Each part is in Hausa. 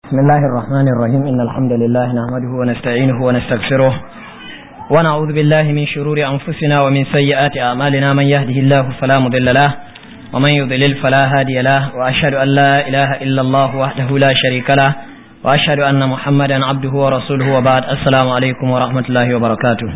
بسم الله الرحمن الرحيم إن الحمد لله نحمده ونستعينه ونستغفره ونعوذ بالله من شرور أنفسنا ومن سيئات أعمالنا من يهده الله فلا مضل له ومن يضلل فلا هادي له وأشهد أن لا إله إلا الله وحده لا شريك له وأشهد أن محمدا عبده ورسوله وبعد السلام عليكم ورحمة الله وبركاته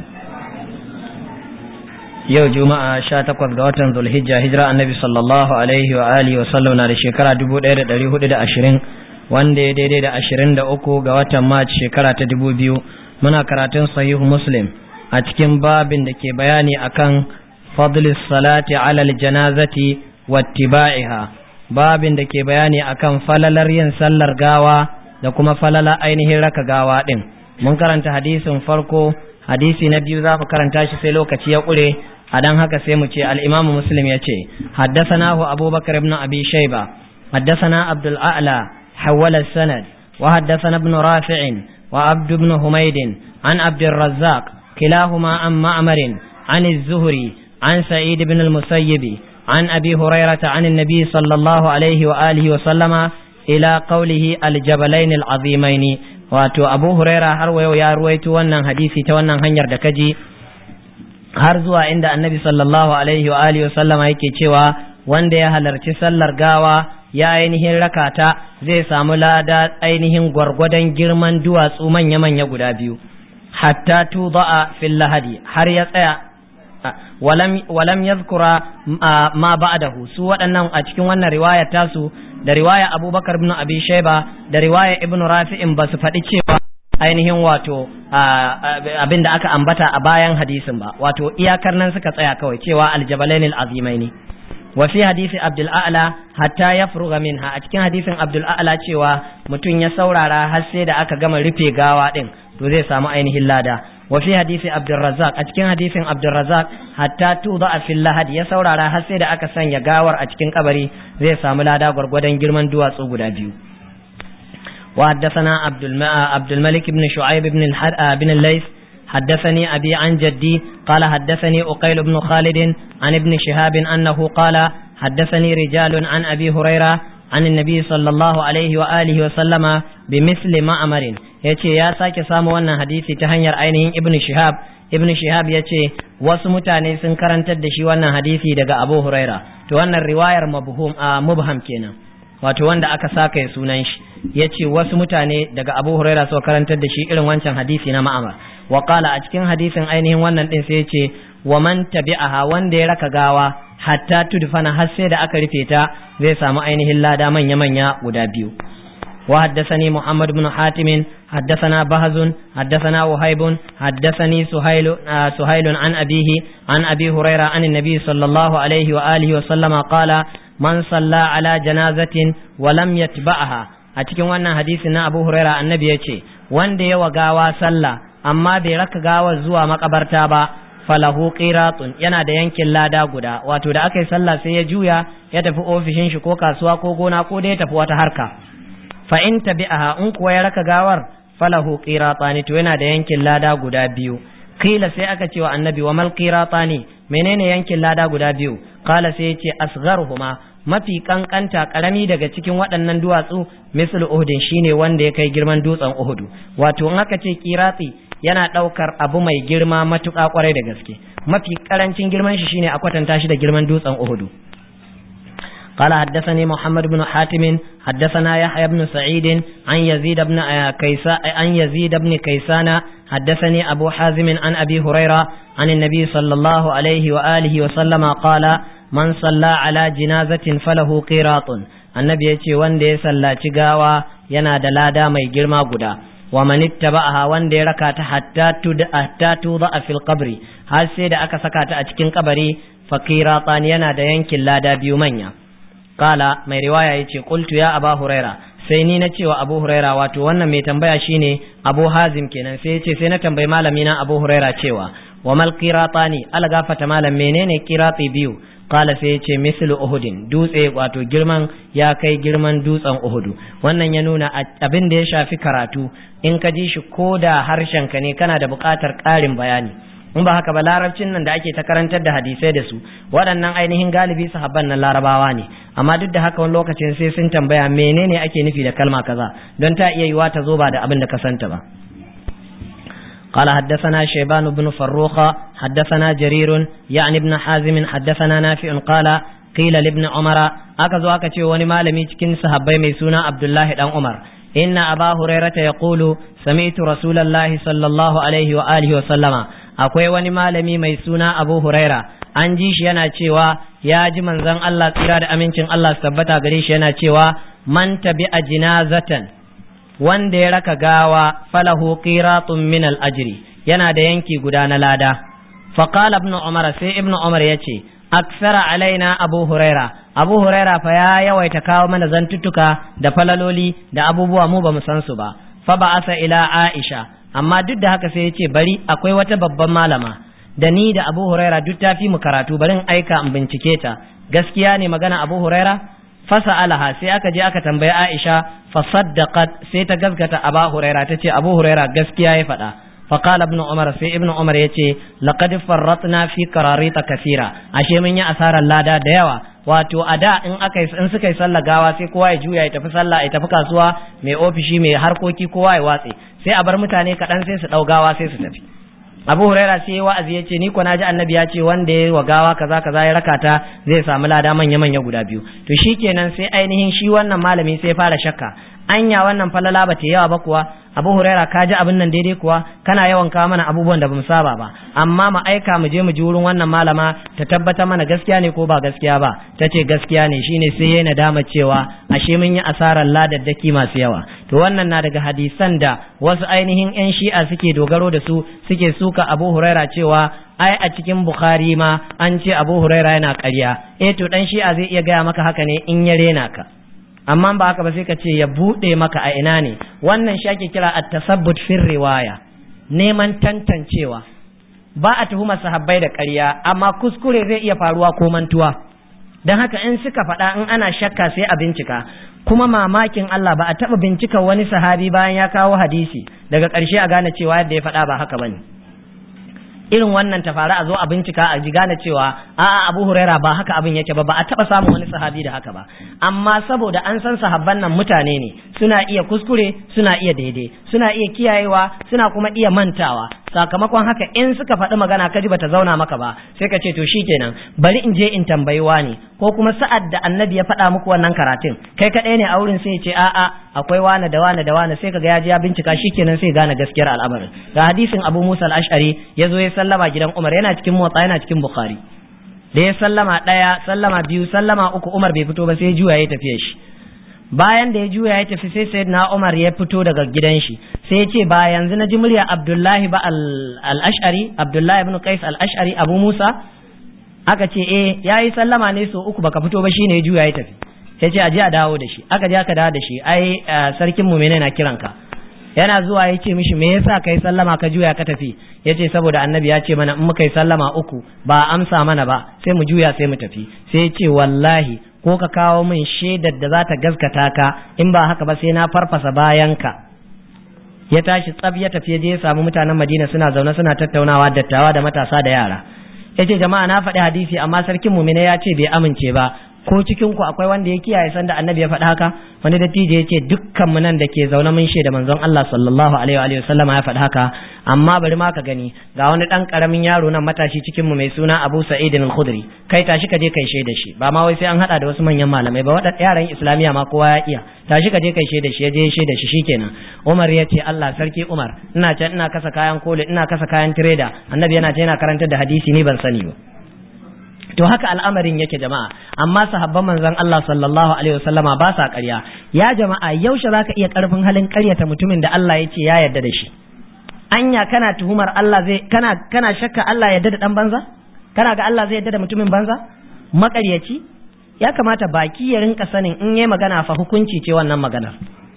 yau juma'a sha takwas ga watan zulhijja hijira annabi sallallahu alaihi wa alihi wa sallam na da shekara dubu ɗaya da ɗari hudu da ashirin wanda ya daidai da ashirin da uku ga watan march shekara ta dubu biyu muna karatun sahihu muslim a cikin babin da ke bayani akan fadlis salati alal janazati wattiba'iha babin da ke bayani akan falalar yin sallar gawa da kuma falala ainihin raka gawa din mun karanta hadisin farko hadisi na biyu za mu karanta shi sai lokaci ya ƙure a dan haka sai mu ce al'imamu muslim ya ce haddasanahu abubakar ibn abi shaiba haddasana abdul a'la hawala sanad wa haddasana ibn rafi'in wa abdu ibn humaydin an abdul razzaq kilahuma an ma'amarin an az-zuhri an sa'id ibn al-musayyibi an abi hurairata an an-nabi sallallahu alaihi wa alihi wa sallama ila qawlihi al-jabalain al-azimaini wato abu huraira har wayo ya ruwaito wannan hadisi ta wannan hanyar da kaji har zuwa inda annabi sallallahu alaihi wa alihi sallama yake cewa wanda ya halarci sallar gawa ya ainihin rakata zai samu lada ainihin gwargwadon girman duwatsu manya-manya guda biyu hatta tuda'a fil lahadi har ya tsaya walam walam yadhkura ma ba'dahu su waɗannan a cikin wannan riwaya tasu da riwaya abubakar ibn abi shaiba da riwaya ibn rafi'in ba su faɗi cewa ainihin wato abin da aka ambata a bayan hadisin ba wato iyakar nan suka tsaya kawai cewa aljabalain al'azimaini wa fi hadisi abdul a'la hatta yafruga minha a cikin hadisin abdul a'la cewa mutum ya saurara har sai da aka gama rufe gawa din to zai samu ainihin lada wa fi hadisi abdul razzaq a cikin hadisin abdul razzaq hatta tuda fil lahad ya saurara har sai da aka sanya gawar a cikin kabari zai samu lada gwargwadon girman duwatsu guda biyu وحدثنا عبد عبد الملك بن شعيب بن بن الليث حدثني أبي عن جدي قال حدثني أقيل بن خالد عن ابن شهاب أنه قال حدثني رجال عن أبي هريرة عن النبي صلى الله عليه وآله وسلم بمثل ما أمر yace ya sake samu wannan hadisi ta hanyar ainihin ibn shihab ibn shihab yace wasu mutane sun karantar da shi wannan hadisi daga abu huraira to wannan riwayar mubhum mubham kenan wato wanda aka saka ya sunan shi ya ce wasu mutane daga abu huraira suka karantar da shi irin wancan hadisi na ma'amar wa a cikin hadisin ainihin wannan din sai ya ce wa man tabi'aha wanda ya raka gawa hatta tudfana har sai da aka rufe ta zai samu ainihin lada manya manya guda biyu وحدثني محمد بن حاتم حدثنا بهز حدثنا وهيب حدثني سهيل آه سهيل عن أبيه عن أبي هريرة عن النبي صلى الله عليه وآله وسلم قال من صلى على جنازة ولم يتبعها أتكلم وانا حديثنا أبو هريرة النبي يتي وان دي وغاوا صلى أما برك غاوا زوا مقبرتا با falahu qiratun yana da yankin lada guda wato da aka yi sallah sai ya juya ya tafi ofishin shi ko kasuwa ko gona ko da ya tafi wata harka fa in tabi'aha in kuwa ya raka gawar falahu qiratani to yana da yankin lada guda biyu kila sai aka ce wa annabi wa mal qiratani menene yankin lada guda biyu kala sai ya ce asgharuhuma mafi kankanta karami daga cikin waɗannan duwatsu misal uhudin shine wanda ya kai girman dutsen uhudu wato in aka ce kirati yana ɗaukar abu mai girma matuƙa kwarai da gaske mafi karancin girman shi shine a kwatanta shi da girman dutsen uhudu قال حدثني محمد بن حاتم حدثنا يحيى بن سعيد عن يزيد بن كيسان عن يزيد بن كيسان حدثني أبو حازم عن أبي هريرة عن النبي صلى الله عليه وآله وسلم قال من صلى على جنازة فله قيراط النبي يتي وان دي صلى تغاوى ينا دلادا مي جرما قدا ومن اتبعها وان دي ركات حتى تد حتى توضع في القبر هل سيد أكا سكات أتكين قبري فقيراطان ينا دا ينكي لا دا بيومنيا kala mai riwaya yace qultu ya aba huraira sai ni na cewa abu huraira wato wannan mai tambaya shine abu hazim kenan sai yace sai na tambayi malami na abu huraira cewa wa mal qiratani ala gafata malam menene qirati biyu kala sai yace mislu uhudin dutse wato girman ya kai girman dutsen uhudu wannan ya nuna abin da ya shafi karatu in ka ji shi ko da harshen ka ne kana da buƙatar ƙarin bayani in ba haka ba larabcin nan da ake ta karantar da hadisai da su waɗannan ainihin galibi sahabban nan larabawa ne amma duk da haka wani lokacin sai sun tambaya menene ake nufi da kalma kaza don ta iya yiwa ta zo ba da abin da ka santa ba قال حدثنا شيبان بن فروخ حدثنا جرير يعني ابن حازم حدثنا نافع قال قيل لابن عمر أكذو أكتي ونما لم يتكن صحابي ميسونا عبد الله بن عمر إن أبا هريرة يقول سمعت رسول الله صلى الله عليه وآله وسلم akwai wani malami mai suna Abu Huraira an ji shi yana cewa ya ji manzon Allah tsira da amincin Allah su tabbata gare shi yana cewa man tabi a jinazatan wanda ya raka gawa falahu qiratun min al-ajri yana da yanki guda na lada faqala ibn umar sai ibn umar yace aksara alaina abu huraira abu huraira fa ya yawaita kawo mana zantuttuka da falaloli da abubuwa mu bamu san su ba fa ba'asa ila aisha amma duk da haka sai yace bari akwai wata babban malama da ni da abu huraira duk ta fi mu karatu barin aika in bincike ta gaskiya ne magana abu huraira fasa'alaha sai aka je aka tambayi Aisha fa saddaqat sai ta gaskata Aba Huraira tace Abu Huraira gaskiya ya faɗa fa qala ibn Umar sai ibn Umar yace laqad farratna fi qararita kathira ashe mun yi asarar lada da yawa wato a da in aka in suka yi sallah gawa sai kowa ya juya ya tafi sallah ya tafi kasuwa mai ofishi mai harkoki kowa ya watse sai a bar mutane kaɗan sai su ɗau gawa sai su tafi abu huraira sai wa'azi ya ce ni ko naji annabi ya ce wanda ya wa gawa kaza kaza ya rakata zai samu lada manya manya guda biyu to shikenan sai ainihin shi wannan malami sai fara shakka anya wannan falala ba ta yawa ba kuwa abu huraira ka ji abin nan daidai kuwa kana yawan kawo mana abubuwan da bamu saba ba amma mu aika mu je mu ji wurin wannan malama ta tabbatar mana gaskiya ne ko ba gaskiya ba ta ce gaskiya ne shine sai ya nadama cewa ashe mun yi asarar ladaddaki masu yawa to wannan na daga hadisan da wasu ainihin yan shi'a suke dogaro da su suke suka abu huraira cewa ai a cikin bukhari ma an ce abu huraira yana ƙarya eh to dan shi'a zai iya gaya maka haka ne in ya rena ka amma ba haka ba sai ka ce ya buɗe maka a ina ne wannan shi ake kira at-tasabbut fi riwaya neman tantancewa ba a tuhuma sahabbai da ƙarya amma kuskure zai iya faruwa ko mantuwa don haka in suka faɗa in ana shakka sai a bincika kuma mamakin Allah ba a taɓa bincika wani sahabi bayan ya kawo hadisi daga ƙarshe a gane cewa yadda ya faɗa ba haka bane irin wannan ta faru a zo a bincika a ji gane cewa a'a Abu Huraira ba haka abin yake ba ba a taba samun wani sahabi da haka ba amma saboda an san sahabban nan mutane ne suna iya kuskure suna iya daidai suna iya kiyayewa suna kuma iya mantawa sakamakon haka in suka faɗi magana kaji bata zauna maka ba sai ka ce to shikenan bari in je in tambayi wani ko kuma sa'ad da annabi ya faɗa muku wannan karatun kai kaɗai ne a wurin sai ce a'a akwai wane da wane da wane sai kaga ya je ya bincika shikenan sai gane gaskiyar al'amarin ga hadisin Abu Musa al-Ash'ari ya zo ya sallama gidan Umar yana cikin motsa yana cikin Bukhari da ya sallama ɗaya sallama biyu sallama uku Umar bai fito ba sai ya juya ya tafiye shi bayan da ya juya ya tafi sai sayyidina Umar ya fito daga gidan shi sai ya ce ba yanzu na ji murya Abdullahi ba al-Ash'ari Abdullahi ibn Qais al-Ash'ari Abu Musa aka ce eh yayi sallama ne so uku baka fito ba shine ya juya ya tafi sai ce aje a dawo da shi aka je aka dawo da shi ai sarkin mu menene na kiranka yana zuwa ya ce mishi me yasa kai sallama ka juya ka tafi ya ce saboda annabi ya ce mana in muka yi sallama uku ba amsa mana ba sai mu juya sai mu tafi sai ya ce wallahi ko ka kawo min shaidar da za ta gaskata ka in ba haka ba sai na farfasa bayanka ya tashi tsab ya tafi je ya samu mutanen madina suna zaune suna tattaunawa dattawa da matasa da yara ya ce jama'a na faɗi hadisi amma sarkin mumina ya ce bai amince ba ko cikin ku akwai wanda ya kiyaye sanda annabi ya faɗa haka wani dattijo ya ce dukkan mu nan da ke zaune mun shaida manzon Allah sallallahu alaihi wa sallam ya faɗa haka amma bari ma ka gani ga wani dan karamin yaro nan matashi cikin mu mai suna Abu Sa'id al-Khudri kai tashi ka je kai shaida shi ba ma wai sai an hada da wasu manyan malamai ba wadannan yaran islamiya ma kowa ya iya tashi ka je kai shaida shi ya je shaida shi shikenan Umar ya ce Allah sarki Umar ina can ina kasa kayan koli ina kasa kayan trader annabi yana ce yana karantar da hadisi ni ban sani ba to haka al'amarin yake jama'a amma sahabban manzon Allah sallallahu alaihi wasallama ba sa ƙarya ya jama'a yaushe zaka iya karfin halin ƙaryata mutumin da Allah ya ce ya yarda da shi anya kana tuhumar Allah zai kana kana shakka Allah yarda da dan banza kana ga Allah zai yarda da mutumin banza maƙaryaci ya kamata baki ya rinka sanin in yayi magana fa hukunci ce wannan maganar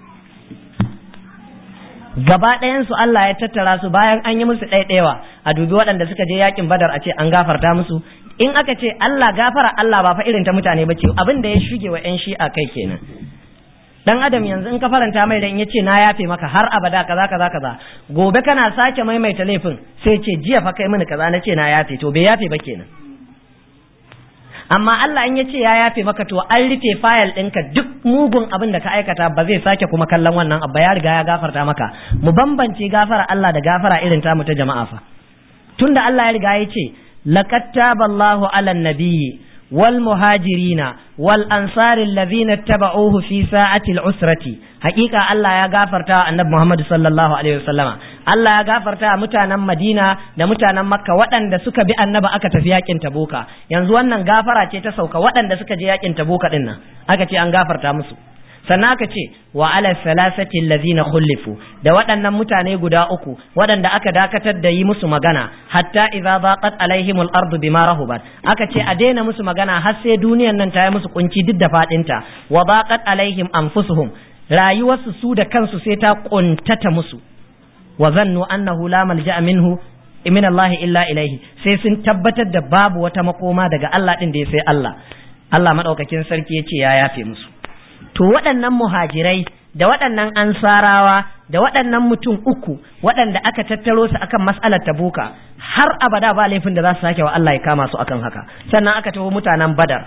gaba ɗayan su Allah ya tattara su bayan an yi musu ɗaiɗaiwa a dubi waɗanda suka je yakin badar a ce an gafarta musu in aka ce Allah gafara Allah ba fa irin ta mutane ba ce abin da ya shuge wa ƴan shi'a kai kenan dan adam yanzu in ka faranta mai da in yace na yafe maka har abada kaza kaza kaza gobe kana sake maimaita laifin sai ce jiya fa kai mini kaza na ce na yafe to bai yafe ba kenan amma Allah in ya ce ya yafe maka to an rufe fayil ɗinka duk mugun abin da ka aikata ba zai sake kuma kallon wannan abu ya riga ya gafarta maka mu bambance gafara Allah da gafara irin tamu ta jama'a fa tunda Allah ya riga ya ce laqad taballahu 'alan nabiyyi والمهاجرين والأنصار الذين اتبعوه في ساعة العسرة حقيقة الله يا غافرتا النبي محمد صلى الله عليه وسلم Allah ya gafarta mutanen Madina da mutanen Makka waɗanda suka bi annaba aka tafi yakin Tabuka yanzu wannan gafara ce ta sauka waɗanda suka je yakin Tabuka din nan aka ce an gafarta musu sannan aka ce wa ala salasati allazina khulifu da waɗannan mutane guda uku waɗanda aka dakatar da yi musu magana hatta idza daqat alaihim al-ardu bima rahubat aka ce a daina musu magana har sai duniyan nan ta yi musu kunci duk da fadinta wa daqat alaihim anfusuhum rayuwarsu su da kansu sai ta kuntata musu wa zannu annahu la malja'a minhu min Allah illa ilaihi sai sun tabbatar da babu wata makoma daga Allah din da ya sai Allah Allah madaukakin sarki ya ce ya yafe musu to waɗannan muhajirai da waɗannan ansarawa da waɗannan mutum uku waɗanda aka tattaro su akan mas'alar tabuka har abada ba laifin da za su sake wa Allah ya kama su akan haka sannan aka taho mutanen badar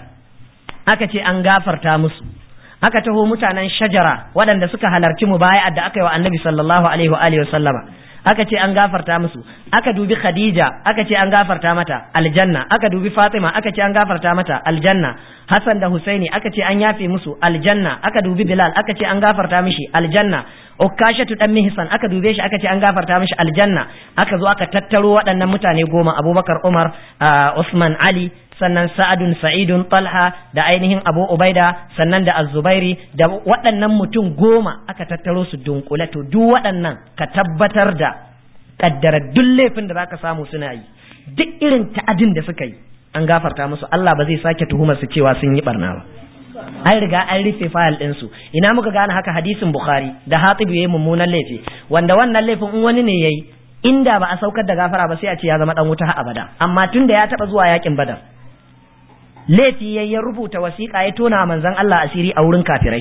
aka ce an gafarta musu aka taho mutanen shajara waɗanda suka halarci mubaya'ar da aka yi wa annabi sallallahu alaihi wa alihi sallama aka ce an gafarta musu aka dubi khadija aka ce an gafarta mata aljanna aka dubi fatima aka ce an gafarta mata aljanna hasan da husaini aka ce an yafe musu aljanna aka dubi bilal aka ce an gafarta mishi aljanna ukashatu dan mihsan aka dube shi aka ce an gafarta mishi aljanna aka zo aka tattaro waɗannan mutane goma abubakar umar usman ali sannan sa'adun sa'idun talha da ainihin abu ubaida sannan da azubairi da waɗannan mutum goma aka tattaro su dunkule to duk waɗannan ka tabbatar da kaddara duk laifin da zaka samu suna yi duk irin ta'adin da suka yi an gafarta musu Allah ba zai sake tuhumar su cewa sun yi barna ba an riga an rufe fayil ɗinsu ina muka gane haka hadisin bukhari da hatib yayi mummunan laifi wanda wannan laifin in wani ne yayi inda ba a saukar da gafara ba sai a ce ya zama dan wuta har abada amma tunda ya taba zuwa yakin badar laifi ya ya rubuta wasiƙa ya tona manzon Allah asiri a wurin kafirai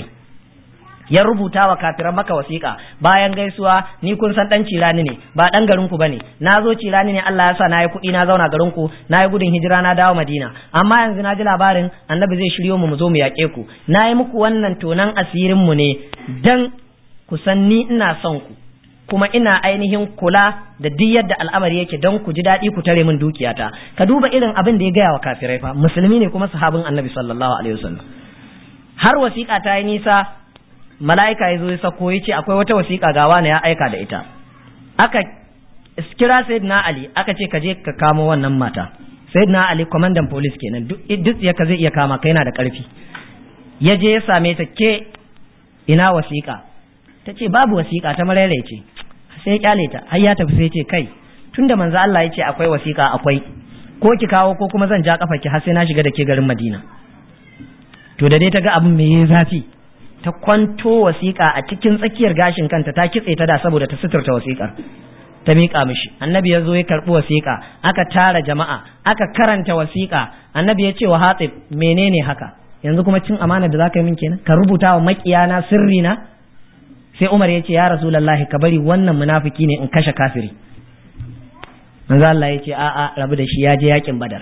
ya rubuta wa kafiran maka wasiƙa bayan gaisuwa ni kun san dan cirani ne ba dan garin ku bane na zo cirani ne Allah ya sa na yi kuɗi na zauna garin ku na yi gudun hijira na dawo Madina amma yanzu na ji labarin annabi zai shiryo mu mu zo mu yaƙe ku na yi muku wannan tonan asirin mu ne dan ku san ni ina son ku kuma ina ainihin kula da duk yadda al'amari yake don ku ji daɗi ku tare min dukiyata ka duba irin abin da ya gaya wa kafirai fa musulmi ne kuma sahabin annabi sallallahu alaihi wasallam har wasiƙa ta yi nisa mala'ika ya zo ya sako ya ce akwai wata wasiƙa ga wani ya aika da ita aka kira sayyidina ali aka ce ka je ka kamo wannan mata sayyidina ali kwamandan police kenan duk ya ka zai iya kama kai yana da ƙarfi ya je ya same ta ke ina wasiƙa ta ce babu wasiƙa ta marere ce sai ya kyale ta har ya tafi sai ce kai tunda manzo Allah ya ce akwai wasiƙa akwai ko ki kawo ko kuma zan ja kafa ki har sai na shiga da ke garin Madina to da dai ta ga abin mai yin zafi ta kwanto wasiƙa a cikin tsakiyar gashin kanta ta kitse ta da saboda ta suturta wasiƙar ta miƙa mishi annabi ya zo ya karɓi wasiƙa aka tara jama'a aka karanta wasiƙa annabi ya ce wa hatib menene haka yanzu kuma cin amana da zaka yi min kenan ka rubuta wa maƙiyana sirri na sai Umar ya ce ya Rasulullahi ka bari wannan munafiki ne in kashe kafiri manzo Allah ya ce a'a rabu da shi ya je yakin Badar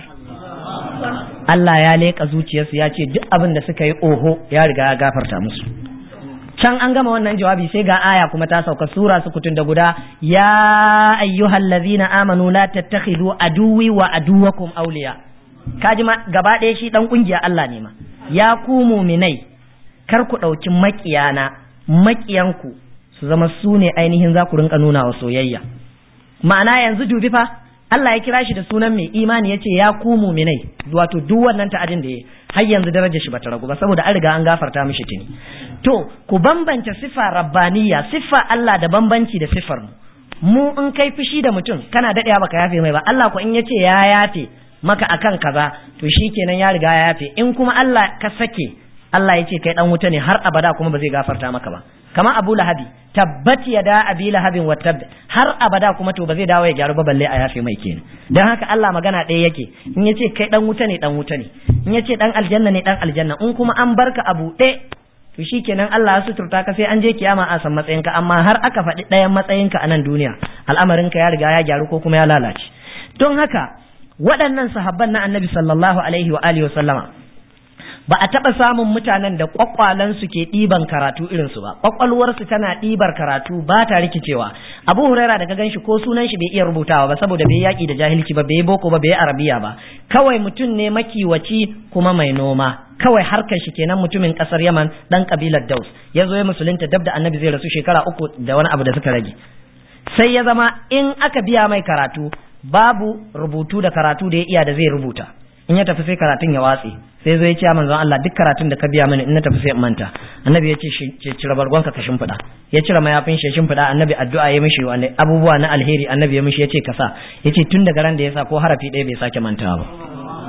Allah ya leƙa zuciyarsu ya ce duk abin da suka yi oho ya riga ya gafarta musu can an gama wannan jawabi sai ga aya kuma ta sauka sura su kutun da guda ya ayyuhal ladzina amanu la tattakhidhu aduwi wa aduwakum awliya kaji ma gaba ɗaya shi dan kungiya Allah ne ma ya ku muminai kar ku ɗauki maƙiyana maƙiyanku su zama su ne ainihin za ku rinka nuna wa soyayya ma'ana yanzu dubi fa Allah ya kira shi da sunan mai imani ya ce ya ku muminai wato duk wannan ta'adin da ya har yanzu darajar shi bata ragu ba saboda an riga an gafarta mishi tuni to ku bambance sifa rabbaniya sifa Allah da bambanci da sifar mu mu in kai fushi da mutum kana daɗewa baka yafe mai ba Allah ko in ya ce ya yafe maka akan kaza to shikenan ya riga ya yafe in kuma Allah ka sake Allah ya ce kai dan wuta ne har abada kuma ba zai gafarta maka ba kamar Abu Lahabi tabbat yada abi lahabin wa tab har abada kuma to ba zai dawo ya gyaru ba balle a yafe mai kenan dan haka Allah magana ɗaya yake in yace kai dan wuta ne dan wuta ne in yace dan aljanna ne dan aljanna in kuma an barka a buɗe to shikenan Allah ya suturta ka sai an je kiyama a san matsayinka amma har aka faɗi ɗayan matsayinka a nan duniya al'amarinka ya riga ya gyaru ko kuma ya lalace don haka waɗannan sahabban na annabi sallallahu alaihi wa alihi wa sallama ba a taɓa samun mutanen da ƙwaƙwalansu ke ɗiban karatu irinsu ba ƙwaƙwalwarsu tana ɗibar karatu ba ta rikicewa abu huraira daga gan shi ko sunan shi bai iya rubutawa ba saboda bai yaƙi da jahilci ba bai boko ba bai arabiya ba kawai mutum ne makiwaci kuma mai noma kawai harkar shi kenan mutumin ƙasar yaman ɗan ƙabilar daus ya zo ya musulunta dab da annabi zai rasu shekara uku da wani abu da suka rage sai ya zama in aka biya mai karatu babu rubutu da karatu da ya iya da zai rubuta in ya tafi sai karatun ya watse sai zo ya ce manzon Allah duk karatun da ka biya mini in na tafi sai in manta annabi ya ce cire bargonka ka shimfiɗa ya cire mayafin shi shimfiɗa annabi addu'a ya mishi wani abubuwa na alheri annabi ya mishi ya ce kasa ya ce tun daga ran da ya sa ko harafi ɗaya bai sake mantawa ba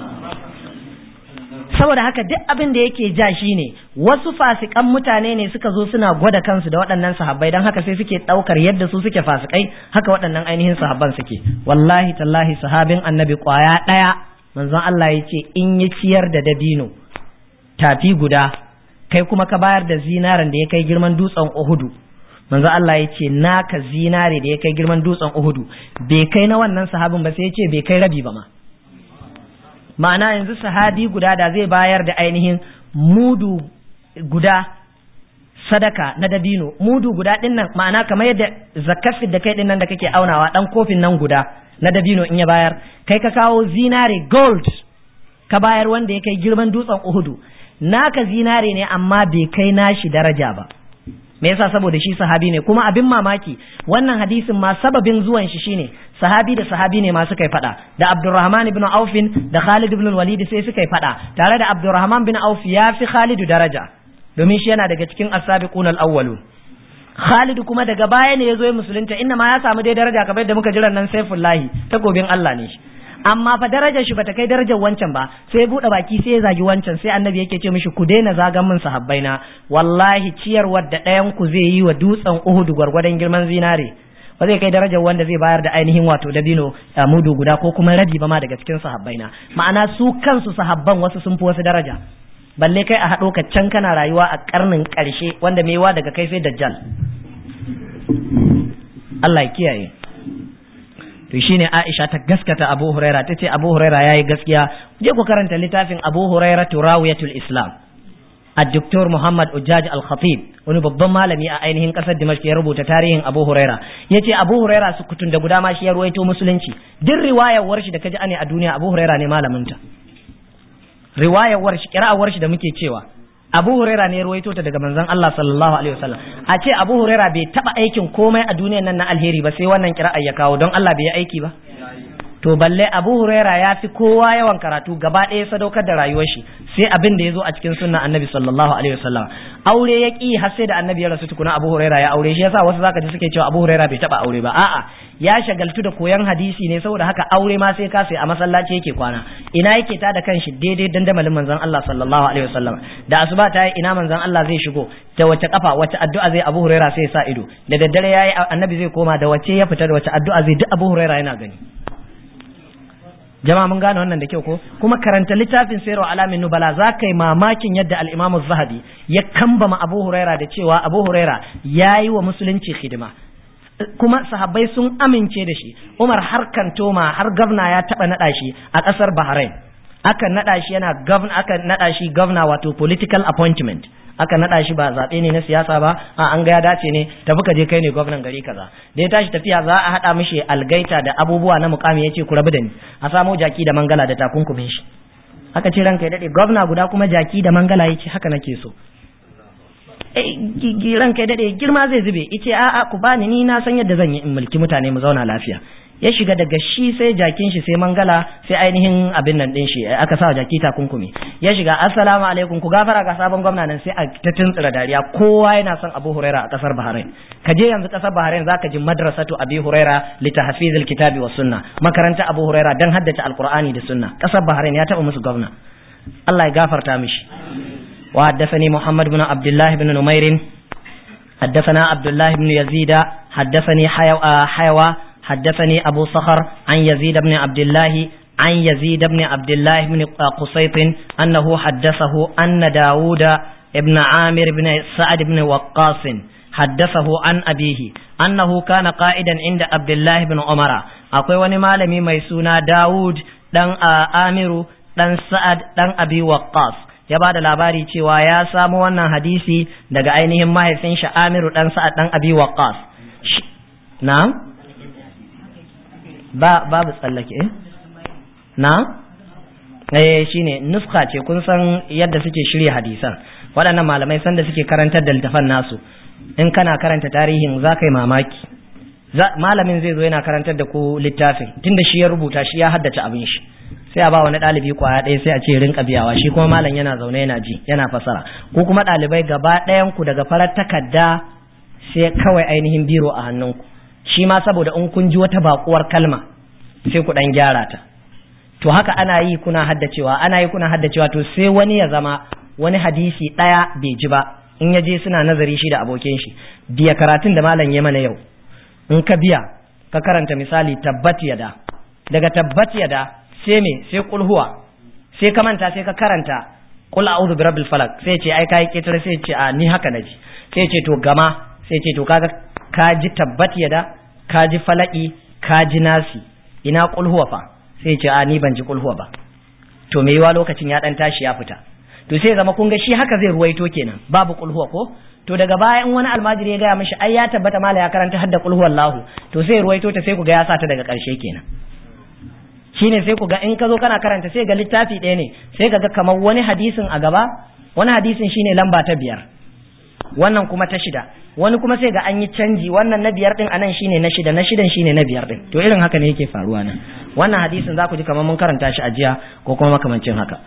saboda haka duk abin da yake ja shi ne wasu fasikan mutane ne suka zo suna gwada kansu da waɗannan sahabbai don haka sai suke ɗaukar yadda su suke fasikai haka waɗannan ainihin sahabban suke wallahi tallahi sahabin annabi ƙwaya ɗaya manzon Allah ya ce in ya ciyar da dabino tafi guda kai kuma ka bayar da zinarin da ya kai girman dutsen Uhudu manzon Allah ya ce naka zinare da ya kai girman dutsen Uhudu bai kai na wannan sahabin ba sai ya ce bai kai rabi ba ma ma'ana yanzu sahabi guda da zai bayar da ainihin mudu guda sadaka na dabino mudu guda din nan ma'ana kamar yadda zakafin da kai din nan da kake aunawa dan kofin nan guda na dabino in ya bayar kai ka kawo zinare gold ka bayar wanda ya kai girman dutsen uhudu naka zinare ne amma bai kai nashi daraja ba me yasa saboda shi sahabi ne kuma abin mamaki wannan hadisin ma sababin zuwan shi shine sahabi da sahabi ne ma suka yi fada da Abdurrahman ibn Auf da Khalid ibn Walid sai suka yi fada tare da Abdurrahman bin Auf ya fi Khalid daraja domin shi yana daga cikin as-sabiqun al-awwalun Khalid kuma daga baya ne yazo ya musulunta inna ma ya samu dai daraja kamar yadda muka jiran nan Saifullahi takobin Allah ne shi amma fa darajar shi bata kai darajar wancan ba sai ya bude baki sai ya zagi wancan sai annabi yake ce mishi ku daina zagan min sahabbai na wallahi ciyarwar da ɗayan ku zai yi wa dutsen Uhud gwargwadon girman zinare ba zai kai darajar wanda zai bayar da ainihin wato dabino mudu guda ko kuma rabi ba ma daga cikin sahabbai na ma'ana su kansu sahabban wasu sun fi wasu daraja balle kai a haɗo ka can kana rayuwa a karnin ƙarshe wanda mewa daga kai sai dajjal Allah ya kiyaye to shine Aisha ta gaskata Abu Huraira tace Abu Huraira yayi gaskiya je ku karanta littafin Abu Huraira Turawiyatul Islam الدكتور محمد أجاج الخطيب wani babban malami a ainihin kasar Dimashq ya rubuta tarihin Abu Huraira yace Abu Huraira su kutun da guda ma shi ya ruwaito musulunci duk riwayar warshi da kaji ane a duniya Abu Huraira ne malamin ta riwayar warshi kira'awar shi da muke cewa Abu Huraira ne ya ruwaito ta daga manzon Allah sallallahu alaihi wasallam a ce Abu Huraira bai taba aikin komai a duniyar nan na alheri ba sai wannan kira'a ya kawo don Allah bai yi aiki ba to balle Abu Huraira ya fi kowa yawan karatu gaba ɗaya sadaukar da rayuwar shi sai abin da ya zo a cikin sunnan Annabi sallallahu alaihi wasallam aure ya ki har sai da Annabi ya rasu tukuna Abu Huraira ya aure shi yasa wasu zaka ji suke cewa Abu Huraira bai taba aure ba a'a ya shagaltu da koyan hadisi ne saboda haka aure ma sai ka sai a masallaci yake kwana ina yake ta da kanshi daidai dandamalin manzon Allah sallallahu alaihi wasallam da asuba ta yi ina manzon Allah zai shigo da wace kafa wace addu'a zai Abu Huraira sai ya sa ido da daddare yayi Annabi zai koma da wace ya fita da wace addu'a zai duk Abu Huraira yana gani jama'a mun gane wannan da kyau ko kuma karanta littafin sayarwa alamin nubala za ka yi mamakin yadda al-imam zahabi ya kambama abu huraira da cewa abu huraira ya yi wa musulunci hidima kuma sahabbai sun amince da shi umar har kantoma har gavna ya taba nada shi a kasar bahrain aka nada shi yana gavna aka nada shi gavna wato political appointment aka nada shi ba zaɓe ne na siyasa ba a an ga ya dace ne tafi ka je kai ne gwamnan gari kaza da ya tashi tafiya za a haɗa mishi algaita da abubuwa na mukami ya ce ku rabu da ni a samo jaki da mangala da takunkumin shi aka ce ranka ya daɗe gwamna guda kuma jaki da mangala ya ce haka nake so ranka ya daɗe girma zai zube ice a'a ku bani ni na san yadda zan yi in mulki mutane mu zauna lafiya ya shiga daga shi sai jakin shi sai mangala sai ainihin abin nan din shi aka sa jaki takunkumi ya shiga assalamu alaikum ku gafara ga sabon gwamna nan sai a ta tuntsira dariya kowa yana son Abu Huraira a kasar Bahrain ka je yanzu kasar Bahrain zaka ji madrasatu Abi Huraira li tahfizil kitabi was sunna makaranta Abu Huraira dan haddace alqur'ani da sunna kasar Bahrain ya taba musu gwamna Allah ya gafarta mishi wa haddathani Muhammad ibn Abdullah ibn Numair حدثنا عبد الله بن يزيد حدثني حيوى حدثني أبو صخر عن يزيد بن عبد الله عن يزيد بن عبد الله بن قصيط أنه حدثه أن داود بن عامر بن سعد بن وقاص حدثه عن أبيه أنه كان قائدا عند عبد الله بن عمر akwai wani malami mai suna Dawud dan Amiru dan Sa'ad dan Abi Waqqas ya ba da labari cewa ya samu wannan hadisi daga ainihin mahaifin shi Amiru dan Sa'ad dan Abi Waqqas na'am ba babu tsallake eh na'am eh shine nuska ce kun san yadda suke shirya hadisan waɗannan malamai sanda suke karantar da littafan nasu in kana karanta tarihin za ka yi mamaki malamin zai zo yana karantar da ku littafin tunda shi ya rubuta shi ya haddace abin shi sai a ba wani ɗalibi kwaya ɗaya sai a ce rinka biyawa shi kuma malam yana zaune yana ji yana fasara ko kuma ɗalibai gaba ɗayan ku daga farar takarda sai kawai ainihin biro a hannunku shi ma saboda in kun ji wata bakuwar kalma sai ku ɗan gyara ta to haka ana yi kuna haddacewa ana yi kuna haddacewa to sai wani ya zama wani hadisi ɗaya bai ji ba in ya je suna nazari shi da abokin shi biya karatun da malam ya mana yau in ka biya ka karanta misali tabbat yada daga tabbat yada sai me sai kulhuwa sai ka manta sai ka karanta qul a'udhu bi rabbil falaq sai ce ai kai ketare sai ce a ni haka naji sai ce to gama sai ce to kaga ka ji tabbat yada ka ji falaki ka ji nasi ina kulhuwa fa sai ce a ni ban ji kulhuwa ba to me yiwa lokacin ya dan tashi ya fita to sai zama kun ga shi haka zai ruwaito kenan babu kulhuwa ko to daga baya in wani almajiri ya gaya mishi ai ya tabbata mala ya karanta hadda kulhu wallahu to sai ruwaito ta sai ku ga ya sata daga karshe kenan shine sai ku ga in ka zo kana karanta sai ga littafi ɗaya ne sai ga kamar wani hadisin a gaba wani hadisin shine lamba ta biyar wannan kuma ta shida wani kuma sai ga an yi canji wannan na biyar din anan shine na shida na shidan shine na biyar din to irin haka ne yake faruwa nan wannan hadisin za ku ji kamar mun karanta shi a jiya ko kuma makamancin haka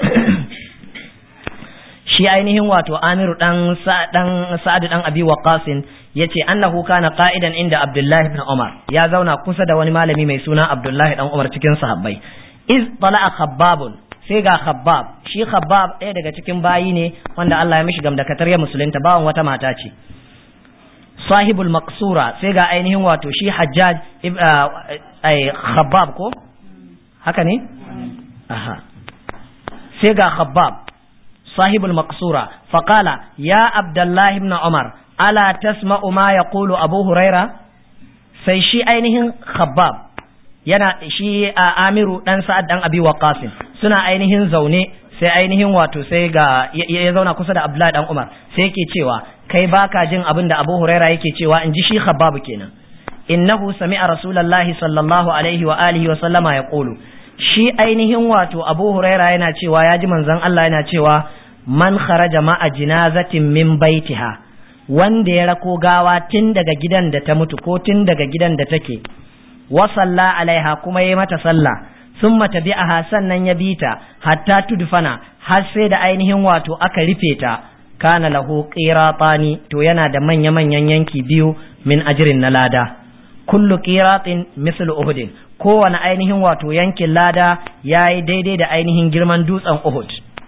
shi ainihin wato Amiru dan dan Sa'ad dan Abi Waqqas yace annahu kana qa'idan inda Abdullah ibn Umar ya zauna kusa da wani malami mai suna Abdullah dan Umar cikin sahabbai iz tala'a khabbabun sai ga khabbab shi khabbab ɗaya daga cikin bayi ne wanda Allah ya mishi gamdakatar ya musulunta bawan wata mata ce sahibul maqsura sai ga ainihin wato shi hajjaj ai khabbab ko haka ne aha sai ga khabbab صاحب المقصورة فقال يا عبد الله بن عمر ألا تسمع ما يقول أبو هريرة sai shi ainihin khabbab yana shi a amiru dan sa'ad dan abi waqasin suna ainihin zaune sai ainihin wato sai ga ya zauna kusa da abdullahi dan umar sai yake cewa kai baka jin abin da abu huraira yake cewa in ji shi khabbab kenan innahu sami'a rasulullahi sallallahu alaihi wa alihi wa sallama yaqulu shi ainihin wato abu huraira yana cewa ya ji manzon Allah yana cewa man kharaja ma'a jinazatin min baitiha wanda ya rako gawa tun daga gidan da ta mutu ko tun daga gidan da take wa salla alaiha kuma yayi mata sallah summa tabi'aha sannan ya bita hatta tudfana har sai da ainihin wato aka rufe ta kana lahu qiratani to yana da manya manyan yanki biyu min ajrin na lada kullu qiratin mislu uhudin kowane ainihin wato yankin lada yayi daidai da ainihin girman dutsen uhud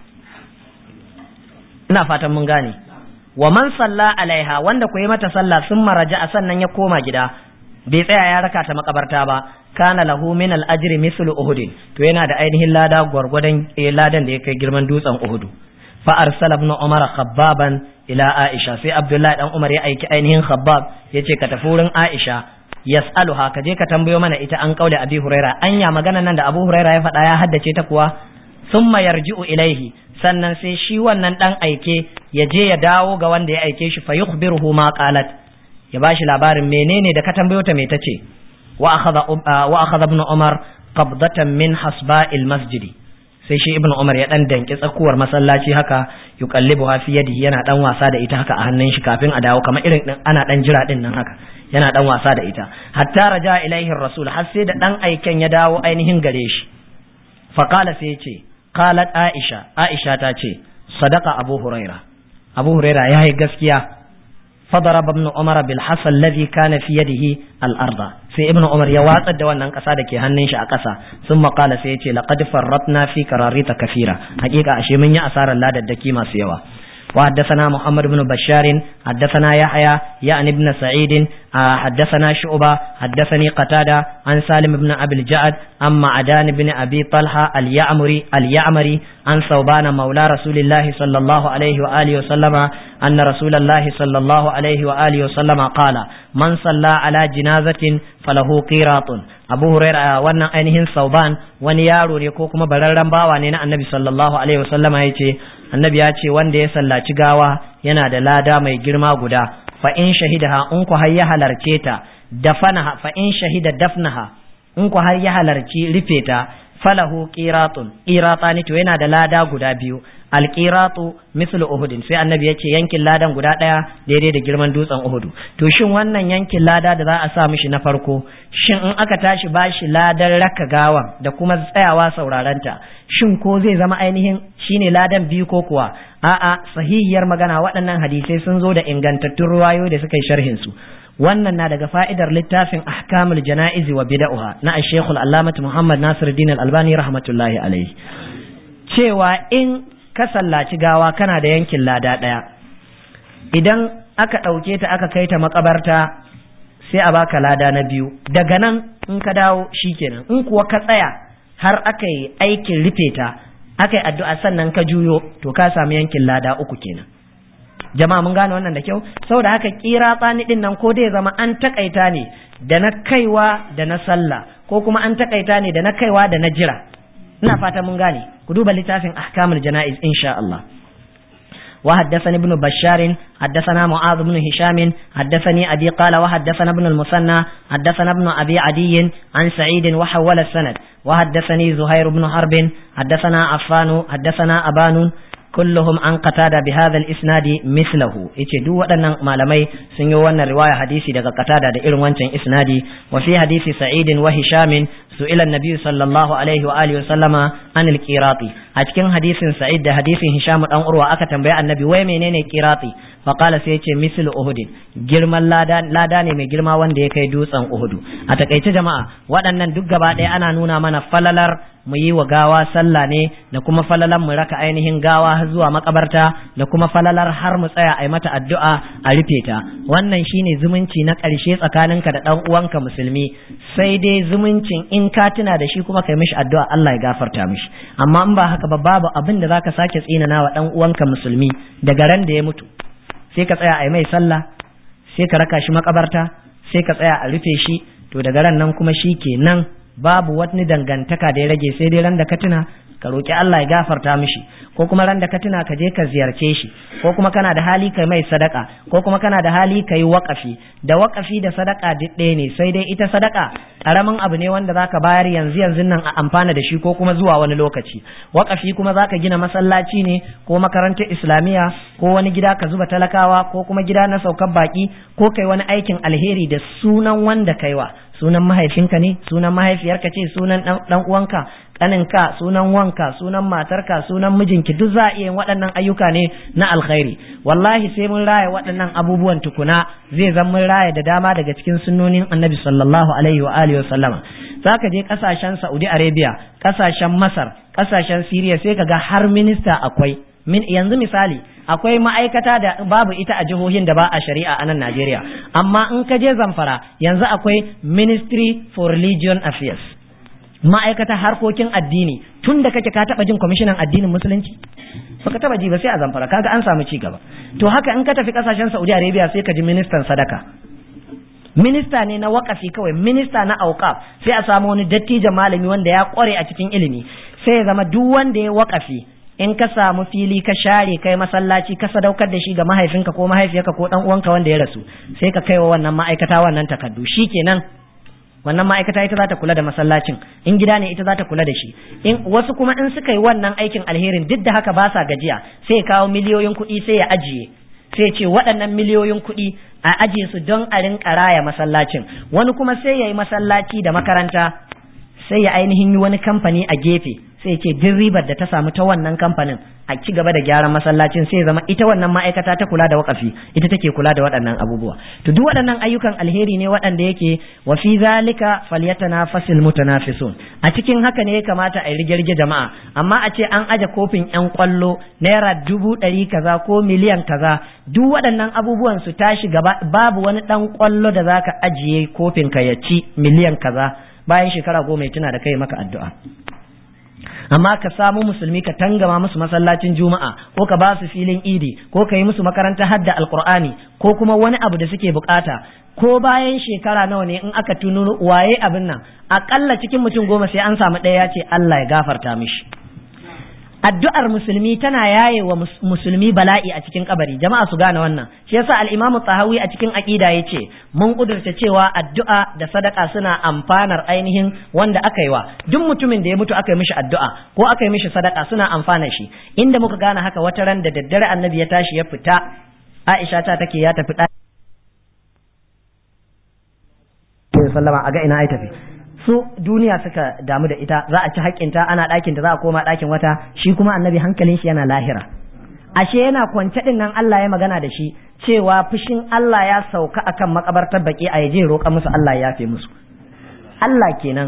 ina fatan mun gane wa man salla alaiha wanda ku yi mata sallah sun maraja a sannan ya koma gida bai tsaya ya raka ta makabarta ba kana lahu min al ajri mislu uhudin to yana da ainihin lada gwargwadon ladan da ya kai girman dutsen uhudu fa arsala ibn umar khabbaban ila aisha sai abdullahi dan umar ya aiki ainihin khabbab yace ka tafi wurin aisha yas'aluha ka je ka tambayo mana ita an kaule abi huraira anya magana nan da abu huraira ya faɗa ya haddace ta kuwa summa yarji'u ilaihi sannan sai shi wannan dan aike ya je ya dawo ga wanda ya aike shi fa yukhbiruhu ma qalat ya bashi labarin menene da ka tambayo ta me tace wa akhadha wa akhadha ibn umar qabdatan min hasba'il masjidi sai shi ibn umar ya dan danki tsakuwar masallaci haka yuqallibu fi yadihi yana dan wasa da ita haka a hannun shi kafin a dawo kamar irin ana dan jira din nan haka yana dan wasa da ita hatta raja ilaihi rasul har sai da dan aiken ya dawo ainihin gare shi faqala sai ya ce qalat aisha aisha ta ce sadaqa abu huraira abu huraira yayi gaskiya فضرب ابن عمر بالحصى الذي كان في يده الأرض sai ibnu umar ya watsar da wannan kasa da ke hannun shi a kasa sun maƙala sai ya ce laqad farratna fi qararita kafira hakika ashe mun yi asarar ladaddaki masu yawa وحدثنا محمد بن بشار حدثنا يحيى يعني ابن سعيد حدثنا شعبة حدثني قتادة عن سالم بن أبي الجعد عن معدان بن أبي طلحة اليعمري اليعمري عن ثوبان مولى رسول الله صلى الله عليه وآله وسلم أن رسول الله صلى الله عليه وآله وسلم قال من صلى على جنازة فله قيراط abu huraira wannan ainihin sauban wani yaro ne ko kuma bararren bawa ne na annabi sallallahu alaihi wasallama ya ce annabi ya ce wanda ya sallaci gawa yana da lada mai girma guda fa in shahidaha in ku har ya halarce ta dafanaha fa in shahida dafnaha in ku har ya halarci rufe ta falahu qiratun qiratani to yana da lada guda biyu alqiratu mislu uhudin sai annabi yace yankin ladan guda daya daidai da girman dutsen uhudu to shin wannan yankin lada da za a sa mishi na farko shin in aka tashi bashi ladan raka gawan da kuma tsayawa saurarenta shin ko zai zama ainihin shine ladan biyu ko kuwa a'a sahihiyar magana waɗannan hadisai sun zo da ingantattun ruwayo da suka yi sharhin su wannan na daga fa'idar littafin ahkamul jana'izi wa bid'ah na Sheikh Al-Allamah Muhammad Nasiruddin Al-Albani rahmatullahi alaihi cewa in ka sallaci gawa kana da yankin lada ɗaya idan aka ɗauke ta aka kai ta makabarta sai a baka lada na biyu daga nan in ka dawo shikenan in kuwa ka tsaya har aka yi aikin rufe ta aka yi addu'a sannan ka juyo to ka samu yankin lada uku kenan jama'a mun gane wannan da kyau saboda haka kira tsani din nan ko dai zama an takaita ne da na kaiwa da na sallah ko kuma an takaita ne da na kaiwa da na jira ina fata mun gane ku duba littafin ahkamul jana'iz insha Allah وحدثني ابن بشار حدثنا معاذ بن هشام حدثني أبي قال وحدثنا ابن المثنى حدثنا ابن أبي عدي عن سعيد وحول السند وحدثني زهير بن حرب حدثنا عفان حدثنا أبان كلهم عن قتادة بهذا الإسناد مثله yace duk waɗannan malamai sun yi wannan riwaya hadisi daga qatada da irin wancan isnadi wa fi hadisi sa'id wa hisham su'ila an-nabi sallallahu alaihi wa alihi wa sallama an al-qirati a cikin hadisin sa'id da hadisin hisham dan urwa aka tambaye annabi wai menene qirati fa qala sai yace mislu uhud girman lada lada ne mai girma wanda ya kai dutsen uhudu a takaice jama'a waɗannan duk gaba ɗaya ana nuna mana falalar mu yi wa gawa sallah ne da kuma falalar mu raka ainihin gawa har zuwa makabarta da kuma falalar har mu tsaya a yi mata addu'a a rufe ta wannan shine zumunci na ƙarshe tsakaninka da ɗan uwanka musulmi sai dai zumuncin in ka tuna da shi kuma kai mishi addu'a Allah ya gafarta mishi amma in ba haka ba babu abin da zaka sake tsinana wa ɗan uwanka musulmi daga ran da ya mutu sai ka tsaya a yi mai sallah sai ka raka shi makabarta sai ka tsaya a rufe shi to daga ran nan kuma shi kenan babu wani dangantaka da ya rage sai dai ran da ka tuna ka roki Allah ya gafarta mishi ko kuma ran da ka tuna ka je ka ziyarce shi ko kuma kana da hali kai mai sadaka ko kuma kana da hali kai waƙafi da waƙafi da sadaka duk ɗaya ne sai dai ita sadaka ƙaramin abu ne wanda zaka bayar yanzu yanzu nan a amfana da shi ko kuma zuwa wani lokaci waƙafi kuma zaka gina masallaci ne ko makarantar islamiyya ko wani gida ka zuba talakawa ko kuma gida na saukar baki ko kai wani aikin alheri da sunan wanda kaiwa sunan mahaifinka ne sunan mahaifiyarka ce sunan dan uwanka kaninka sunan wanka sunan matarka sunan mijinki duk za a iya waɗannan ayyuka ne na alkhairi wallahi sai mun raya waɗannan abubuwan tukuna zai zan mun raya da dama daga cikin sunnonin annabi sallallahu alaihi wa alihi wa sallama zaka je kasashen Saudi Arabia kasashen Masar kasashen Syria sai kaga har minista akwai min yanzu misali akwai ma'aikata da babu ita a jihohin da ba a shari'a a nan Najeriya amma in ka je Zamfara yanzu akwai Ministry for Religion Affairs ma'aikata harkokin addini tun da kake ka taba jin kwamishinan addinin musulunci baka taba ji ba sai a Zamfara kaga an samu ci gaba to haka in ka tafi kasashen Saudi Arabia sai ka ji ministan sadaka minista ne na wakafi kawai minista na auqaf sai a samu wani dattijo malami wanda ya kware a cikin ilimi sai ya zama duk wanda ya wakafi in ka samu fili ka share kai masallaci ka sadaukar da shi ga mahaifinka ko mahaifiyarka ko dan uwanka wanda ya rasu sai ka kai wa wannan ma'aikata wannan takardu shikenan wannan ma'aikata ita za ta kula da masallacin in gida ne ita za ta kula da shi in wasu kuma in suka yi wannan aikin alherin duk da haka ba sa gajiya sai ya kawo miliyoyin kuɗi sai ya ajiye sai ce waɗannan miliyoyin kuɗi a ajiye su don a rinƙa raya masallacin wani kuma sai ya yi masallaci da makaranta sai ya ainihin yi wani kamfani a gefe sai ce duk ribar da ta samu ta wannan kamfanin a ci gaba da gyaran masallacin sai zama ita wannan ma'aikata ta kula da wakafi ita take kula da waɗannan abubuwa to duk waɗannan ayyukan alheri ne waɗanda yake wa fi zalika falyatanafasil mutanafisun a cikin haka ne ya kamata a yi rige jama'a amma a ce an aje kofin yan kwallo naira dubu ɗari kaza ko miliyan kaza duk waɗannan abubuwan su tashi gaba babu wani ɗan kwallo da zaka ajiye kofin ka ya ci miliyan kaza bayan shekara goma ya tuna da kai maka addu'a amma ka samu musulmi ka tangama musu masallacin juma'a ko ka ba su filin idi ko ka yi musu makarantar hadda alqur'ani ko kuma wani abu da suke bukata ko bayan shekara nawa ne in aka tuno waye abin nan akalla cikin mutum goma sai an samu ɗaya ya ce Allah ya gafarta mishi addu'ar musulmi tana yaye wa musulmi bala'i a cikin kabari jama'a su gane wannan shi yasa al-imamu tahawi a cikin aqida yace mun kudurta cewa addu'a da sadaka suna amfanar ainihin wanda aka yi wa duk mutumin da ya mutu aka yi mishi addu'a ko aka yi mishi sadaka suna amfana shi inda muka gane haka wata ran da daddare annabi ya tashi ya fita Aisha ta take ya tafi sallama a ga ina ai tafi su duniya suka damu da ita za a ci haƙƙinta ana ɗakinta za a koma ɗakin wata shi kuma annabi hankalin shi yana lahira ashe yana kwance ɗin nan Allah ya magana da shi cewa fushin Allah ya sauka akan makabartar baƙi a yaje roƙa musu Allah ya yafe musu Allah kenan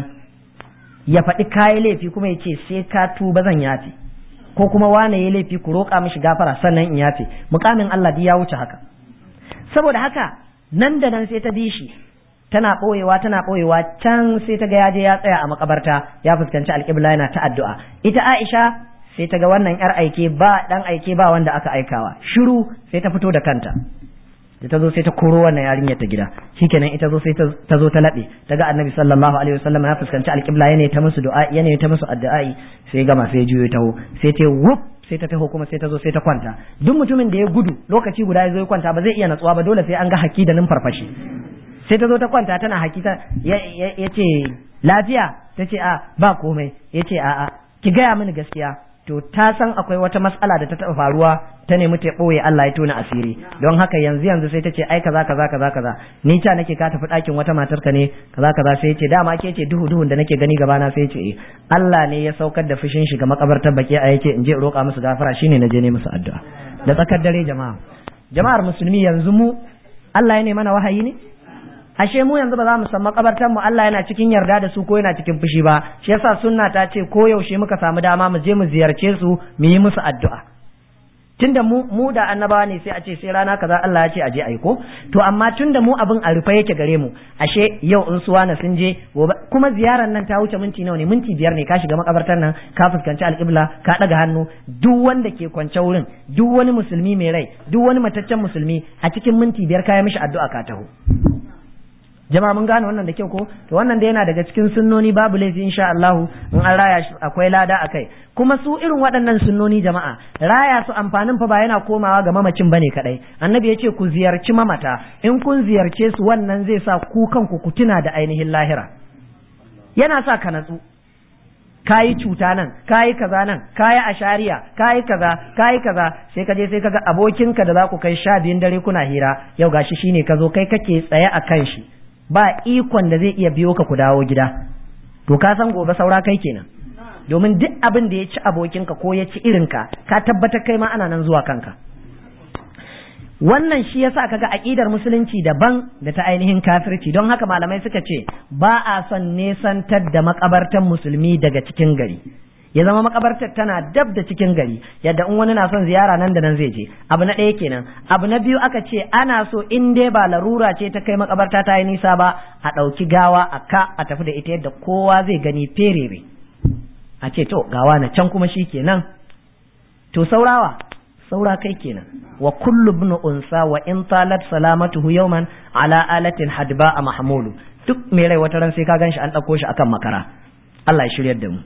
ya faɗi kayi laifi kuma ya ce sai ka tuba zan yafe ko kuma wane ya laifi ku roƙa mishi gafara sannan in yafe mukamin Allah ya wuce haka saboda haka nan da nan sai ta bi shi tana ɓoyewa tana ɓoyewa can sai ta ga ya je ya tsaya a makabarta ya fuskanci alƙibla yana ta addu'a ita Aisha sai ta ga wannan yar aike ba dan aike ba wanda aka aikawa shiru sai ta fito da kanta da ta zo sai ta koro wannan yarinyar ta gida shikenan ita zo sai ta zo ta laɓe ta ga annabi sallallahu alaihi wasallam ya fuskanci alƙibla yana ta musu du'a yana ta musu addu'ai sai gama sai juyo taho sai ta wuf sai ta taho kuma sai ta zo sai ta kwanta duk mutumin da ya gudu lokaci guda ya zo ya kwanta ba zai iya natsuwa ba dole sai an ga haki da numfarfashi sai ta zo ta kwanta tana hakita ya ce lafiya ta ce a ba komai ya ce a'a ki gaya mini gaskiya to ta san akwai wata matsala da ta taɓa faruwa ta nemi ta ɓoye Allah ya tona asiri don haka yanzu yanzu sai ta ce ai kaza kaza kaza kaza ni ta nake ka tafi ɗakin wata matar ka ne kaza kaza sai ya ce dama ke ce duhu duhun da nake gani gabana sai ya ce eh Allah ne ya saukar da fushin shi ga makabartar baki a yake in je in roƙa musu gafara shine na je ne musu addu'a da tsakar dare jama'a jama'ar musulmi yanzu mu Allah ya ne mana wahayi ne ashe mu yanzu ba za mu san makabartan mu Allah yana cikin yarda da su ko yana cikin fushi ba shi yasa sunna ta ce ko yaushe muka samu dama mu je mu ziyarce su mu yi musu addu'a tunda mu mu da annabawa ne sai a ce sai rana kaza Allah ya ce aje ayi ko to amma tunda mu abin a rufe yake gare mu ashe yau in suwa na sun je kuma ziyarar nan ta wuce minti nawa ne minti biyar ne ka shiga makabartar nan ka fuskanci alƙibla ka ɗaga hannu duk wanda ke kwance wurin duk wani musulmi mai rai duk wani mataccen musulmi a cikin minti biyar ka yi mishi addu'a ka taho jama'a mun gane wannan da kyau ko to wannan da yana daga cikin sunnoni babu laifi insha Allah in an raya shi akwai lada akai kuma su irin waɗannan sunnoni jama'a raya su amfanin fa ba yana komawa ga mamacin bane kadai annabi yace ku ziyarci mamata in kun ziyarce su wannan zai sa ku kanku ku tuna da ainihin lahira yana sa ka natsu kayi cuta nan kayi kaza nan kayi ashariya kayi kaza kayi kaza sai ka je sai kaga abokinka da za ku kai sha biyun dare kuna hira yau gashi shine ka zo kai kake tsaye a kan shi ba ikon da zai iya biyo ka ku dawo gida to ka san gobe saura kai kenan domin duk abin da ya ci abokinka ko ya ci irinka ka tabbatar kai ma ana nan zuwa kanka wannan shi yasa kaga aqidar musulunci daban da ta ainihin kafirci don haka malamai suka ce ba a son nesantar da makabartan musulmi daga cikin gari ya zama makabartar tana dab da cikin gari yadda in wani na son ziyara nan da nan zai je abu na ɗaya kenan abu na biyu aka ce ana so in dai ba larura ce ta kai makabarta ta yi nisa ba a ɗauki gawa a ka a tafi da ita yadda kowa zai gani ferere a ce to gawa na can kuma shi kenan to saurawa saura kai kenan wa kullu ibn unsa wa in talat salamatuhu yawman ala alatin hadba a mahmulu duk mai rai wata ran sai ka ganshi an ɗauko shi akan makara Allah ya shiryar da mu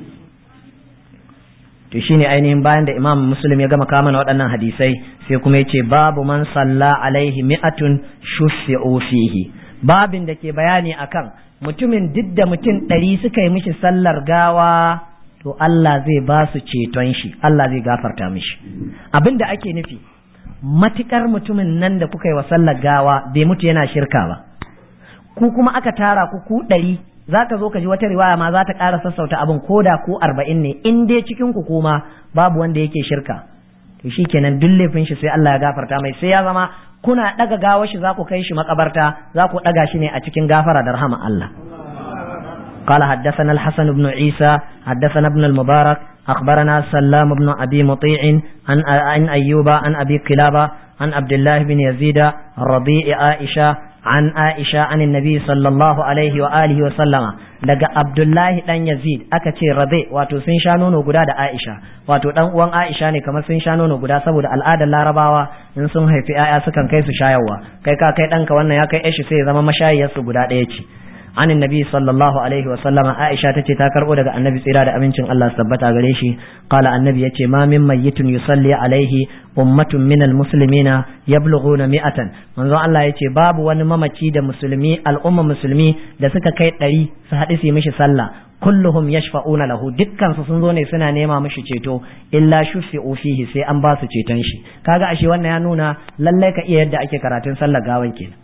to shine ainihin bayan da imam muslim ya gama kama waɗannan hadisai sai kuma yace babu man salla alaihi mi'atun shuffi'u fihi babin da ke bayani akan mutumin duk da mutum ɗari suka yi mishi sallar gawa to Allah zai ba su ceton shi Allah zai gafarta mishi abin da ake nufi matukar mutumin nan da kuka yi wa sallar gawa bai mutu yana shirka ba ku kuma aka tara ku ku ɗari za ka zo ka ji wata riwaya ma za ta ƙara sassauta abin ko da ko arba'in ne in dai cikin ku kuma babu wanda yake shirka to shi kenan duk laifin shi sai Allah ya gafarta mai sai ya zama kuna ɗaga gawar shi za ku kai shi makabarta za ku ɗaga shi ne a cikin gafara da rahama Allah قال حدثنا الحسن بن عيسى حدثنا ابن المبارك أخبرنا سلام بن أبي مطيع عن عن أيوب عن أبي قلابة عن عبد الله بن يزيد رضيء عائشة an Aisha an Nabi sallallahu alaihi wa alihi wa sallama daga Abdullahi dan Yazid aka ce rabe wato sun sha nono guda da Aisha wato dan uwan Aisha ne kamar sun sha nono guda saboda al'adar Larabawa in sun haifi 'ya'ya sukan kai su shayarwa kai ka kai danka wannan ya kai shi sai ya zama mashayiyarsu guda ɗaya ce عن النبي صلى الله عليه وسلم عائشة تتي تاكر أولغا النبي سيرا أمينشن الله سبت غريشي قال النبي يتي ما من ميت يصلي عليه أمة من المسلمين يبلغون مئة من ذو الله يتي باب ونممتي دا مسلمي الأمة مسلمي دا سكا كي تري سحدثي مش صلى kulluhum yashfa'una lahu dukkan su sun zo ne suna nema mishi ceto illa shufi'u fihi sai an ba su ceton shi kaga ashe wannan ya nuna lallai ka iya yadda ake karatun sallar gawan kenan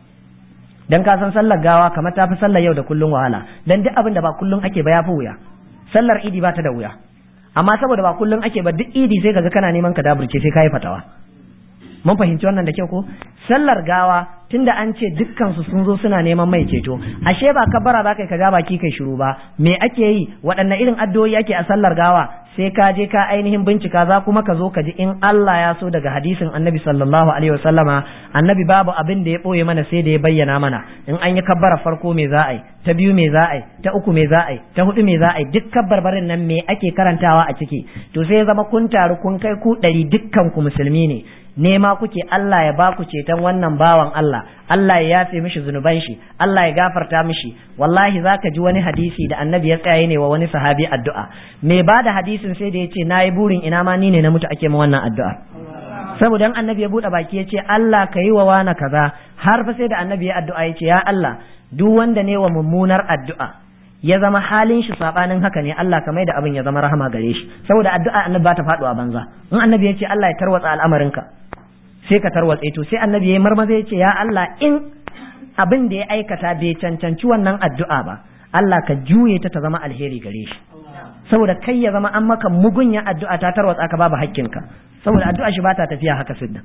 dan ka san sallar gawa kamar ta fi sallar yau da kullun wahala dan duk abin da ba kullun ake ba ya fi wuya sallar idi ba ta da wuya amma saboda ba kullun ake ba duk idi sai kaga kana neman ka daburce sai kai fatawa mun fahimci wannan da kyau ko sallar gawa tunda an ce dukkan su sun zo suna neman mai ceto ashe ba kabbara za kai ka ga baki kai shiru ba me ake yi waɗanne irin addu'o'i ake a sallar gawa sai ka je ka ainihin bincika za kuma ka zo ka ji in Allah ya so daga hadisin annabi sallallahu alaihi wasallama annabi babu abin da ya ɓoye mana sai da ya bayyana mana in an yi kabbara farko me za a yi ta biyu me za a yi ta uku me za a yi ta hudu me za a yi duk kabbarbarin nan me ake karantawa a ciki to sai ya zama kun taru kun kai ku ɗari dukkan ku musulmi ne nema kuke Allah ya baku ceton wannan bawan Allah Allah ya yafe mishi zunuban shi Allah ya gafarta mishi wallahi zaka ji wani hadisi da annabi ya tsaye ne wa wani sahabi addu'a me ba da hadisin sai da ya ce nayi burin ina ma ni ne na mutu ake min wannan addu'a saboda in annabi ya bude baki ya ce Allah ka yi wa wani kaza har fa sai da annabi ya addu'a ya ce ya Allah duk wanda ne wa mummunar addu'a ya zama halin shi sabanin haka ne Allah ka mai da abin ya zama rahama gare shi saboda addu'a annabi ba ta faduwa banza in annabi ya ce Allah ya tarwatsa al'amarinka sai ka tarwatse to sai annabi ya marmaza ya ce ya Allah in abin da ya aikata bai cancanci wannan addu'a ba Allah ka juye ta ta zama alheri gare shi saboda kai ya zama an maka mugunya addu'a ta tarwatsa ka babu hakkinka saboda addu'a shi ba ta tafiya haka sidda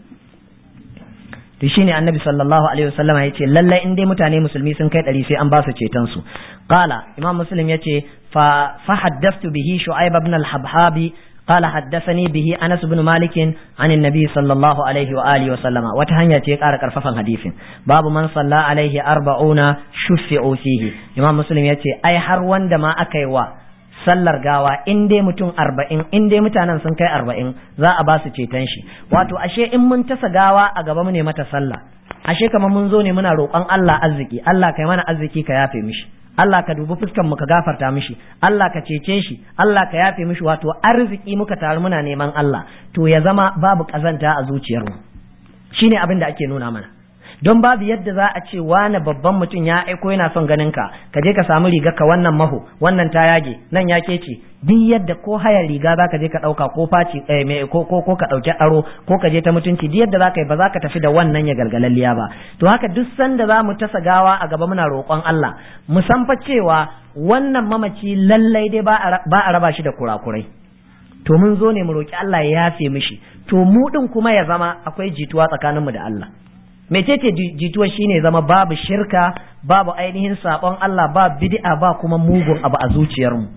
to shine annabi sallallahu alaihi wasallama yace lallai in dai mutane musulmi sun kai ɗari sai an ba su ceton su qala imam muslim yace fa fa haddathtu bihi shu'aib ibn al-habhabi قال حدثني به انس بن مالك عن النبي صلى الله عليه واله وسلم وتهنيا تي قال كرففan hadisin babu man salla alaihi arba'una shuffi'u fihi imam muslim yace ai har wanda ma aka yi wa sallar gawa in dai mutum arba'in in dai mutanen sun kai arba'in za a ba su ceton shi wato ashe in mun tasa gawa a gaba mu ne mata sallah ashe kamar mun zo ne muna roƙon Allah arziki Allah kai mana arziki ka yafe mishi Allah ka dubi fuskan mu ka gafarta mishi Allah ka cece shi Allah ka yafe mishi wato arziki muka taru muna neman Allah to ya zama babu kazanta a zuciyarmu shine abin da ake nuna mana don babu yadda za a ce wani babban mutum ya aiko yana son ganin ka ka je ka samu riga ka wannan maho wannan ta yage nan ya kece duk yadda ko hayar riga za ka je ka ɗauka ko faci ko ko ko ka ɗauki aro ko ka je ta mutunci duk yadda za ka yi ba za ka tafi da wannan ya galgalalliya ba to haka duk sanda za mu tasa gawa a gaba muna roƙon Allah mu san fa cewa wannan mamaci lallai dai ba a raba shi da kurakurai to mun zo ne mu roƙi Allah ya yafe mishi to mu din kuma ya zama akwai jituwa tsakaninmu da Allah mecece jituwa shine zama babu shirka babu ainihin sabon Allah ba bid'a ba kuma mugun abu a zuciyarmu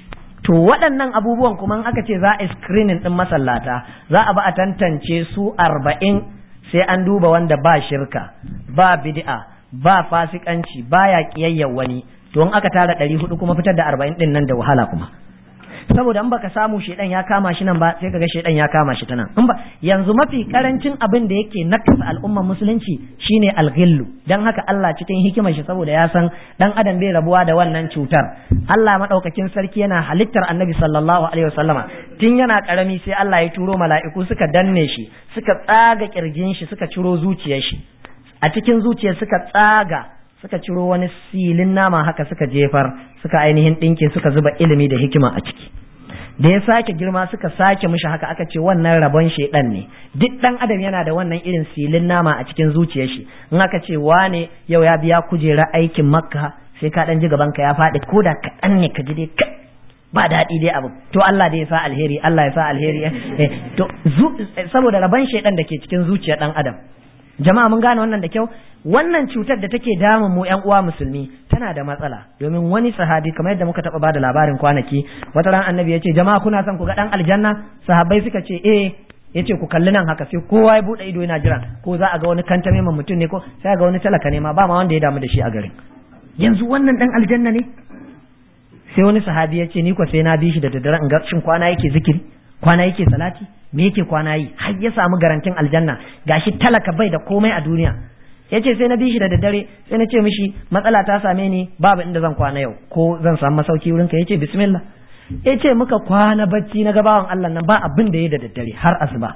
to waɗannan abubuwan kuma in aka ce za a screening din masallata za a ba a tantance su arba'in sai an duba wanda ba shirka ba bid'a ba fasikanci baya kiyayyar wani to in aka tara ɗari hudu kuma fitar da arba'in din nan da wahala kuma saboda in baka samu shedan ya kama shi nan ba sai kaga shedan ya kama shi ta nan in ba yanzu mafi karancin abin da yake nakasa al'ummar musulunci shine alghillu dan haka Allah cikin hikimar shi saboda ya san dan adam bai rabuwa da wannan cutar Allah madaukakin sarki yana halittar Annabi sallallahu alaihi wasallama tun yana karami sai Allah ya turo mala'iku suka danne shi suka tsaga kirjin shi suka ciro zuciyar shi a cikin zuciyar suka tsaga suka ciro wani silin nama haka suka jefar suka ainihin ɗinke suka zuba ilimi da hikima a ciki da ya sake girma suka sake mishi haka aka ce wannan rabon shaidan ne duk dan adam yana da wannan irin silin nama a cikin zuciyar shi in aka ce wane yau ya biya kujera aikin makka sai ka dan ji gaban ka ya faɗi ko da kaɗan ne ka ji dai ba daɗi dai abu to Allah dai ya sa alheri Allah ya sa alheri to saboda rabon shaidan da ke cikin zuciyar dan adam jama'a mun gane wannan da kyau wannan cutar da take damun mu ƴan uwa musulmi tana da matsala domin wani sahabi kamar yadda muka taɓa bada labarin kwanaki wata ran annabi ya ce jama'a kuna son ku ga dan aljanna sahabbai suka ce eh yace ku kalli nan haka sai kowa ya bude ido yana jira ko za a ga wani kantame ma mutum ne ko sai ga wani talaka ne ma ba ma wanda ya damu da shi a garin yanzu wannan dan aljanna ne sai wani sahabi ya ce ni ko sai na bi shi da daddare in ga shin kwana yake zikiri kwana yake salati me yake kwana yi har ya samu garantin aljanna gashi talaka bai da komai a duniya ya ce sai na bi shi da daddare sai na ce mishi matsala ta same ni babu inda zan kwana yau ko zan samu masauki wurinka ya ce bismillah ya ce muka kwana bacci na gabawan Allah nan ba abin da ya da daddare har asuba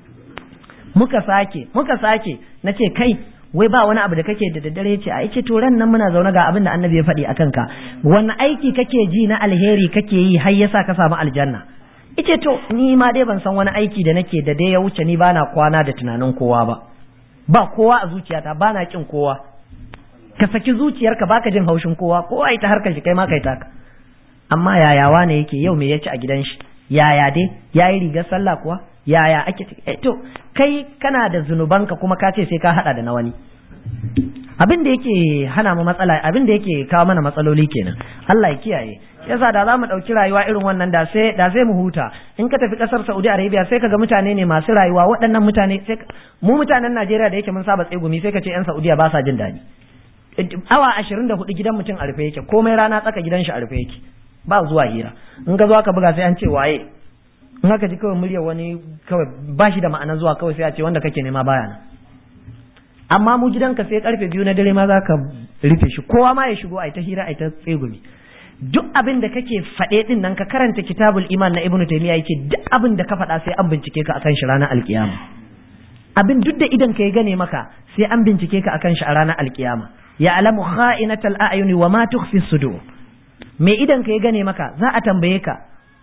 muka sake muka sake na ce kai wai ba wani abu da kake da daddare ya ce a ce to ran nan muna zaune ga abin da annabi ya faɗi a kanka wani aiki kake ji na alheri kake yi har yasa ka samu aljanna ice to ni ma dai ban san wani aiki da nake da dai ya wuce ni bana kwana da tunanin kowa ba ba kowa a zuciyata bana kin kowa ka saki zuciyarka baka jin haushin kowa kowa ita harkar shi kai ma kai taka amma yayawa ne yake yau me ya ci a gidan shi yaya dai yayi rigar sallah kuwa yaya ake to kai kana da zunubanka kuma ka ce sai ka hada da na wani abin da yake hana mu matsala abin da yake kawo mana matsaloli kenan Allah ya kiyaye yasa da za mu ɗauki rayuwa irin wannan da sai da sai mu huta in ka tafi ƙasar Saudi Arabia sai ka ga mutane ne masu rayuwa waɗannan mutane sai mu mutanen Najeriya da yake mun saba tsegumi sai ka ce 'yan Saudiya ba sa jin daɗi awa ashirin da hudu gidan mutum a rufe yake komai rana tsaka gidan shi a rufe yake ba zuwa hira in ka zo aka buga sai an ce waye in aka ji kawai muryar wani kawai ba shi da ma'ana zuwa kawai sai a ce wanda kake nema baya nan amma mu gidanka sai karfe biyu na dare ma za ka rufe shi kowa ma ya shigo a ta hira a ta tsegumi duk abin da kake faɗe din nan ka karanta kitabul iman na ibnu taymiya yake duk abin da ka faɗa sai an bincike ka akan shi ranar alkiyama abin duk da idan ka ya gane maka sai an bincike ka akan shi a ranar alkiyama ya alamu kha'inatal a'yuni wa ma tukhfi sudur me idan ka ya gane maka za a tambaye ka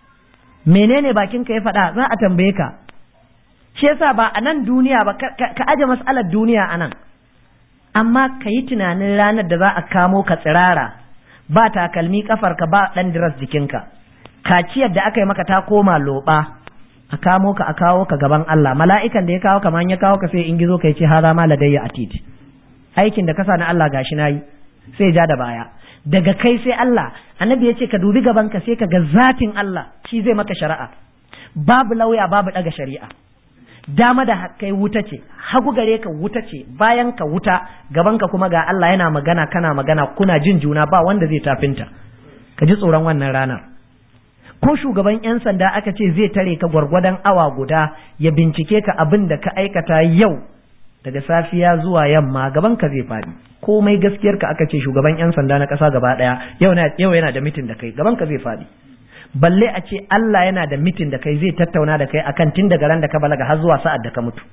menene bakin ka ya faɗa za a tambaye ka shi yasa ba a nan duniya ba ka aje mas'alar duniya a nan amma ka yi tunanin ranar da za a kamo ka tsirara ba takalmi kafarka ba ɗan diras jikinka kaciyar da aka yi maka ta koma loɓa a kamo ka a kawo ka gaban Allah mala'ikan da ya kawo ka man ya kawo ka sai in gizo ka ce haza ma ladayya atid aikin da ka sa na Allah gashi nayi sai ja da baya daga kai sai Allah annabi ya ce ka dubi gaban ka sai ka ga zatin Allah shi zai maka shari'a babu lauya babu daga shari'a dama da kai wuta ce hagu gare ka wuta ce bayan ka wuta gaban ka kuma ga Allah yana magana kana magana kuna jin juna ba wanda zai tafinta ka ji tsoron wannan ranar ko shugaban yan sanda aka ce zai tare ka gwargwadon awa guda ya bincike ka abin da ka aikata yau daga safiya zuwa yamma gaban ka zai faɗi komai gaskiyar ka aka ce shugaban yan sanda na ƙasa gaba ɗaya yau yana da mitin da kai gaban ka zai faɗi balle a ce Allah yana da mitin da kai zai tattauna da kai akan tun daga ran da ka balaga har zuwa sa'ad da ka mutu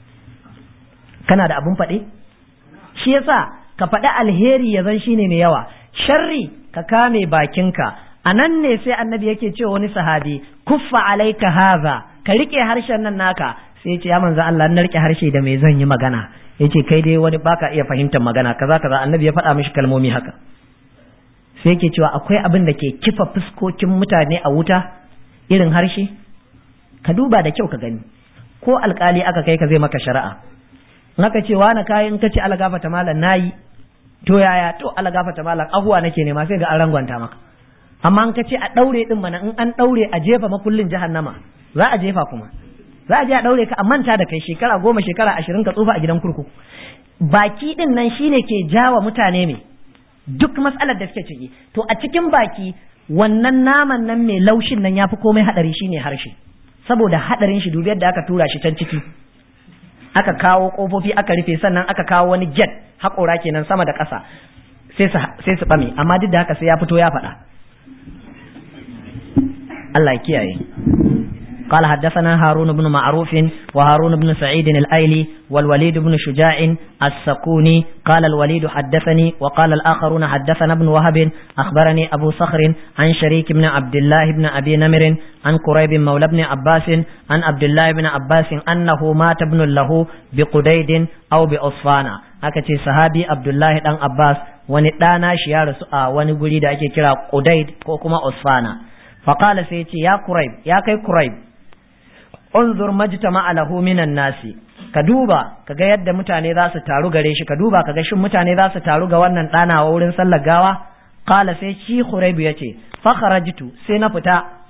kana da abun faɗe shi yasa ka faɗi alheri ya zan shine mai yawa sharri ka kame bakinka a nan ne sai annabi yake cewa wani sahabi kuffa alaika haza ka rike harshen nan naka sai ce ya manzo Allah na rike harshe da mai zan yi magana yace kai dai wani baka iya fahimtar magana kaza kaza annabi ya faɗa mishi kalmomi haka sai yake cewa akwai abin da ke kifa fuskokin mutane a wuta irin harshe ka duba da kyau ka gani ko alkali aka kai ka zai maka shari'a in aka ce wani kayan ka ce algafata malam nayi to yaya to algafata malam ahuwa nake nema sai ga an rangwanta maka amma in ka ce a daure din mana in an daure a jefa makullin jahannama za a jefa kuma za a je a daure ka a manta da kai shekara goma shekara ashirin ka tsufa a gidan kurkuku baki din nan shine ke jawa mutane me duk matsalar da suke ciki to a cikin baki wannan naman nan mai laushin nan yafi komai hadari shine harshe saboda hadarin shi dubiyar da aka tura shi can ciki aka kawo kofofi aka rufe sannan aka kawo wani jet haƙora kenan sama da ƙasa sai su ɓame amma duk da haka sai ya fito ya faɗa Allah ya kiyaye قال حدثنا هارون بن معروف وهارون بن سعيد الأيلي والوليد بن شجاع السكوني قال الوليد حدثني وقال الآخرون حدثنا ابن وهب أخبرني أبو صخر عن شريك بن عبد الله بن أبي نمر عن قريب مولى بن عباس عن عبد الله بن عباس أنه مات ابن له بقديد أو بأصفانا هكذا صحابي عبد الله بن عباس wani ɗana shi ya rasu a wani guri da ake kira Qudayd ko kuma Usfana faqala sai ya ce ya Quraib ya kai Quraib unzur majtama lahu minan nasi ka duba kaga yadda mutane za su taru gare shi ka duba kaga shin mutane za su taru ga wannan ɗanawa wurin sallar gawa qala sai shi Quraib yace fa kharajtu sai na fita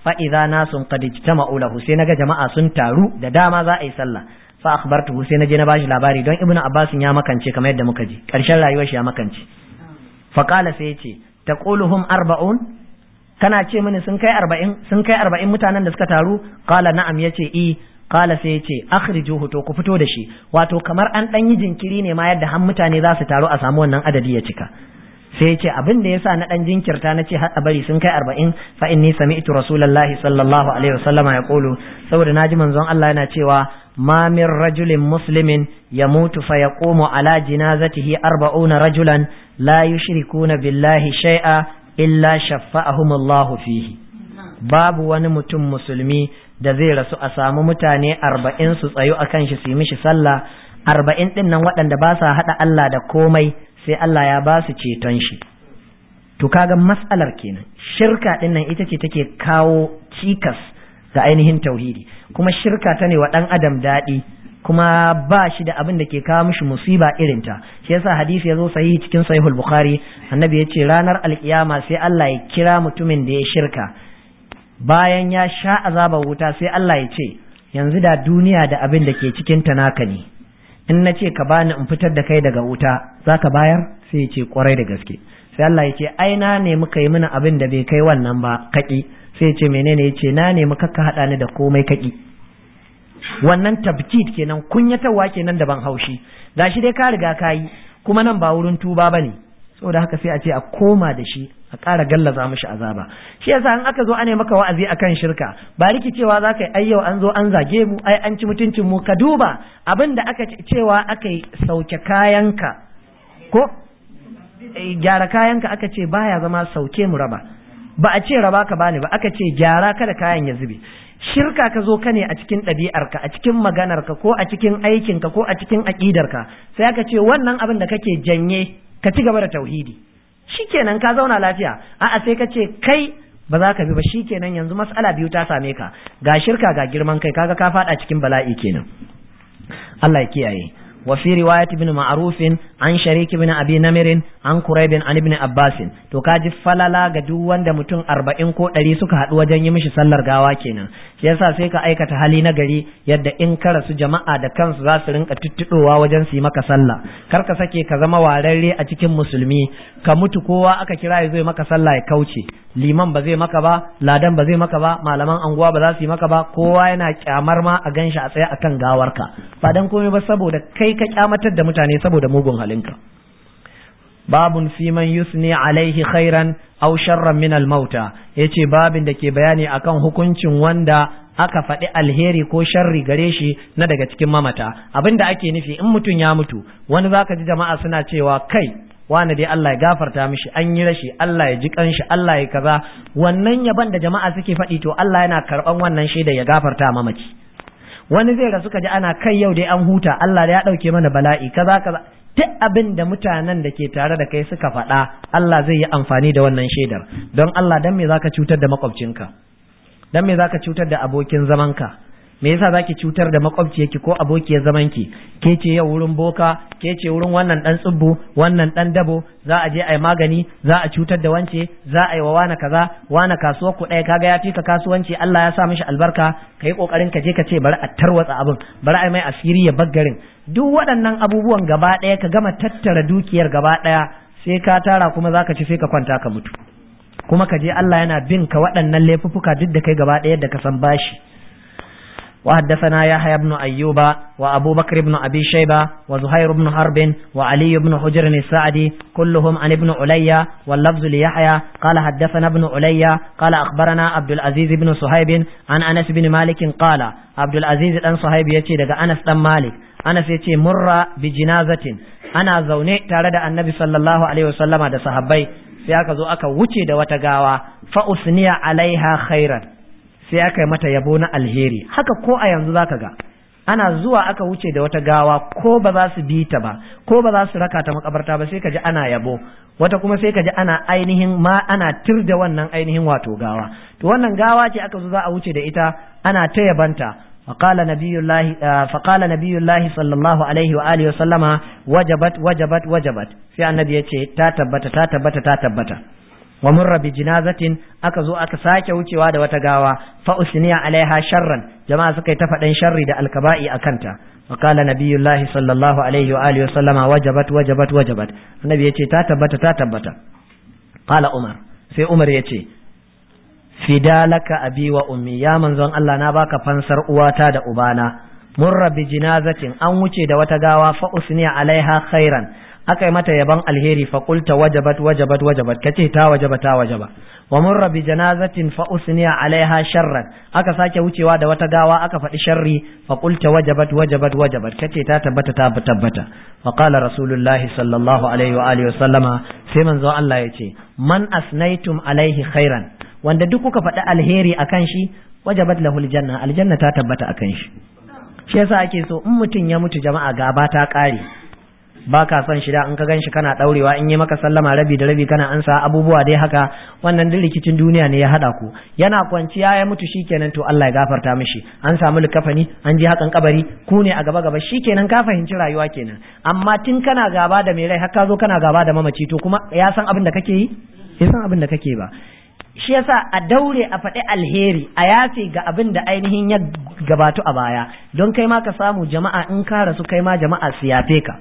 fa idza nasun qad ijtama'u lahu sai naga jama'a sun taru da dama za a yi sallah fa akhbartuhu sai naje na bashi labari don ibnu abbas ya makance kamar yadda muka ji karshen rayuwar shi ya makance fa qala sai yace taquluhum arba'un kana ce mini sun kai arba'in sun kai arba'in mutanen da suka taru qala na'am yace i qala sai yace akhrijuhu to ku fito da shi wato kamar an dan yi jinkiri ne ma yadda har mutane za su taru a samu wannan adadi ya cika sai yace abin da yasa na dan jinkirta na ce har bari sun kai arba'in fa inni sami'tu rasulullahi sallallahu alaihi wasallama yaqulu saboda naji manzon Allah yana cewa ما من رجل مسلم يموت فيقوم على جنازته أربعون رجلا لا يشركون بالله شيئا إلا شفأهم الله فيه باب ونمتم مسلمي da zai rasu a samu mutane arba'in su tsayu a kan shi su yi mishi sallah arba'in ɗin nan waɗanda ba sa haɗa Allah da komai sai Allah ya ba su ceton shi to kaga matsalar kenan shirka ɗin nan ita ce take kawo cikas ga ainihin tauhidi kuma shirka ta ne wa ɗan adam daɗi kuma ba shi da abin da ke kawo mishi musiba irinta shi yasa hadisi ya zo sahihi cikin sahihul bukhari annabi ya ce ranar alkiyama sai Allah ya kira mutumin da ya shirka bayan ya sha azabar wuta sai Allah ya ce yanzu da duniya da abin da ke cikin ta naka ne in na ce ka bani in fitar da kai daga wuta za ka bayar sai ya ce kwarai da gaske sai Allah ya ce ai na ne muka yi mini abin da bai kai wannan ba kaki sai ya ce menene ya ce na nemi kakka haɗa ni da komai kaki wannan tabkid kenan kunyatarwa kenan da ban haushi gashi dai ka riga ka yi kuma nan ba wurin tuba bane saboda haka sai a ce a koma da shi a ƙara gallaza mishi azaba shi yasa in aka zo ana maka wa'azi akan shirka ba rikicewa za ka yi ai yau an zo an zage mu ai an ci mutuncin mu ka duba abin da aka cewa aka yi sauke kayanka ko gyara kayanka aka ce baya zama sauke mu raba ba a ce raba ka bani ba aka ce gyara kada kayan ya zube shirka ka zo ka ne a cikin ɗabi'arka a cikin maganarka ko a cikin aikinka ko a cikin aƙidarka sai aka ce wannan abin da kake janye ka ci gaba da tauhidi shikenan ka zauna lafiya a'a sai ka ce kai ba za ka bi ba shikenan yanzu mas'ala biyu ta same ka ga shirka ga girman kai kaga ka faɗa cikin bala'i kenan Allah ya kiyaye وفي رواية ابن معروف عن شريك بن أبي نمر عن قريب عن ابن عباس to kaji falala ga duk wanda mutum arba'in ko ɗari suka haɗu wajen yi mishi sallar gawa kenan shi yasa sai ka aikata hali na gari yadda in ka rasu jama'a da kansu za su rinka tuttuɗowa wajen su yi maka sallah kar ka sake ka zama wararre a cikin musulmi ka mutu kowa aka kira ya zo maka sallah ya kauce liman ba zai maka ba ladan ba zai maka ba malaman anguwa ba za su yi maka ba kowa yana kyamar ma a ganshi a tsaye akan gawarka ba dan komai ba saboda kai ka kyamatar da mutane saboda mugun halinka babun fi man yusni alaihi khairan aw sharran min al mauta yace babin da ke bayani akan hukuncin wanda aka faɗi alheri ko sharri gare shi na daga cikin mamata abinda ake nufi in mutum ya mutu wani zaka ji jama'a suna cewa kai wani dai Allah ya gafarta mishi an yi rashi Allah ya ji kanshi Allah ya kaza wannan yaban da jama'a suke faɗi to Allah yana karɓan wannan shaida ya gafarta mamaci wani zai rasu kaji ana kai yau dai an huta Allah da ya ɗauke mana bala'i kaza kaza duk abin da mutanen da ke tare da kai suka faɗa Allah zai yi amfani da wannan shaidar don Allah dan me zaka cutar da makwabcinka dan me zaka cutar da abokin zamanka me yasa zaki cutar da makwabciyarki ko abokiyar zamanki ke ce yau wurin boka ke ce wurin wannan dan tsubbu wannan dan dabo za a je a yi magani za a cutar da wance za a yi wa wani kaza wani kasuwar ku ɗaya kaga ya fi ka kasuwanci Allah ya sa mishi albarka ka yi kokarin ka je ka ce bari a tarwatsa abin bari a mai asiri ya baggarin duk waɗannan abubuwan gaba ɗaya ka gama tattara dukiyar gaba ɗaya sai ka tara kuma za ka ci sai ka kwanta ka mutu kuma ka je Allah yana bin ka waɗannan laifuffuka duk da kai gaba ɗaya da ka san bashi وحدثنا يحيى بن أيوب وأبو بكر بن أبي شيبة وزهير بن حرب وعلي بن حجر السعدي كلهم عن ابن علي واللفظ ليحيى قال حدثنا ابن علي قال أخبرنا عبد العزيز بن صهيب عن أنس بن مالك قال عبد العزيز بن صهيب يتي دقى أنس بن مالك أنس يتي مر بجنازة أنا زوني تارد النبي صلى الله عليه وسلم دا صحابي sai aka zo aka wuce da wata gawa fa usniya alaiha khairan sai aka yi mata yabo na alheri haka ko a yanzu zaka ga ana zuwa aka wuce da wata gawa ko ba za su bi ta ba ko ba za su raka ta makabarta ba sai ka ji ana yabo wata kuma sai ka ji ana ainihin ma ana tir da wannan ainihin wato gawa to wannan gawa ce aka zo za a wuce da ita ana ta yabanta فقال نبي الله فقال نبي الله صلى الله عليه واله وسلم وجبت وجبت وجبت sai annabi yace ta tabbata ta tabbata ta tabbata wa murra bi jinazatin aka zo aka sake wucewa da wata gawa fa usniya alaiha sharran jama'a suka yi ta faɗan sharri da alkaba'i akanta wa qala nabiyullahi sallallahu alaihi wa alihi wa sallama wajabat wajabat wajabat annabi yace ta tabbata ta tabbata qala umar sai umar yace fidalaka abi wa ummi ya manzon Allah na baka fansar uwata da ubana murra bi jinazatin an wuce da wata gawa fa usniya alaiha khairan aka yi mata yaban alheri fa qulta wajabat wajabat wajabat kace ta wajaba ta wajaba wa murra bi janazatin fa usniya alaiha sharran aka sake wucewa da wata gawa aka faɗi sharri fa qulta wajabat wajabat wajabat kace ta tabbata ta tabbata wa qala rasulullahi sallallahu alaihi wa alihi wa sallama sai manzo Allah ya ce man asnaitum alaihi khairan wanda duk kuka faɗi alheri akan shi wajabat lahul janna aljanna ta tabbata akan shi shi yasa ake so in mutum ya mutu jama'a gaba ta ƙare ba ka son shi da in ka gan shi kana ɗaurewa in yi maka sallama rabi da rabi kana ansa abubuwa dai haka wannan duk rikicin duniya ne ya haɗa ku yana kwanciya ya mutu shikenan to Allah ya gafarta mishi an samu likafani an je hakan kabari ku ne a gaba gaba shikenan ka fahimci rayuwa kenan amma tun kana gaba da mai rai har ka zo kana gaba da mamaci to kuma ya san abin da kake yi ya san abin da kake ba shi yasa a daure a faɗi alheri a yafe ga abin da ainihin ya gabatu a baya don kai ma ka samu jama'a in ka rasu kai ma jama'a su yafe ka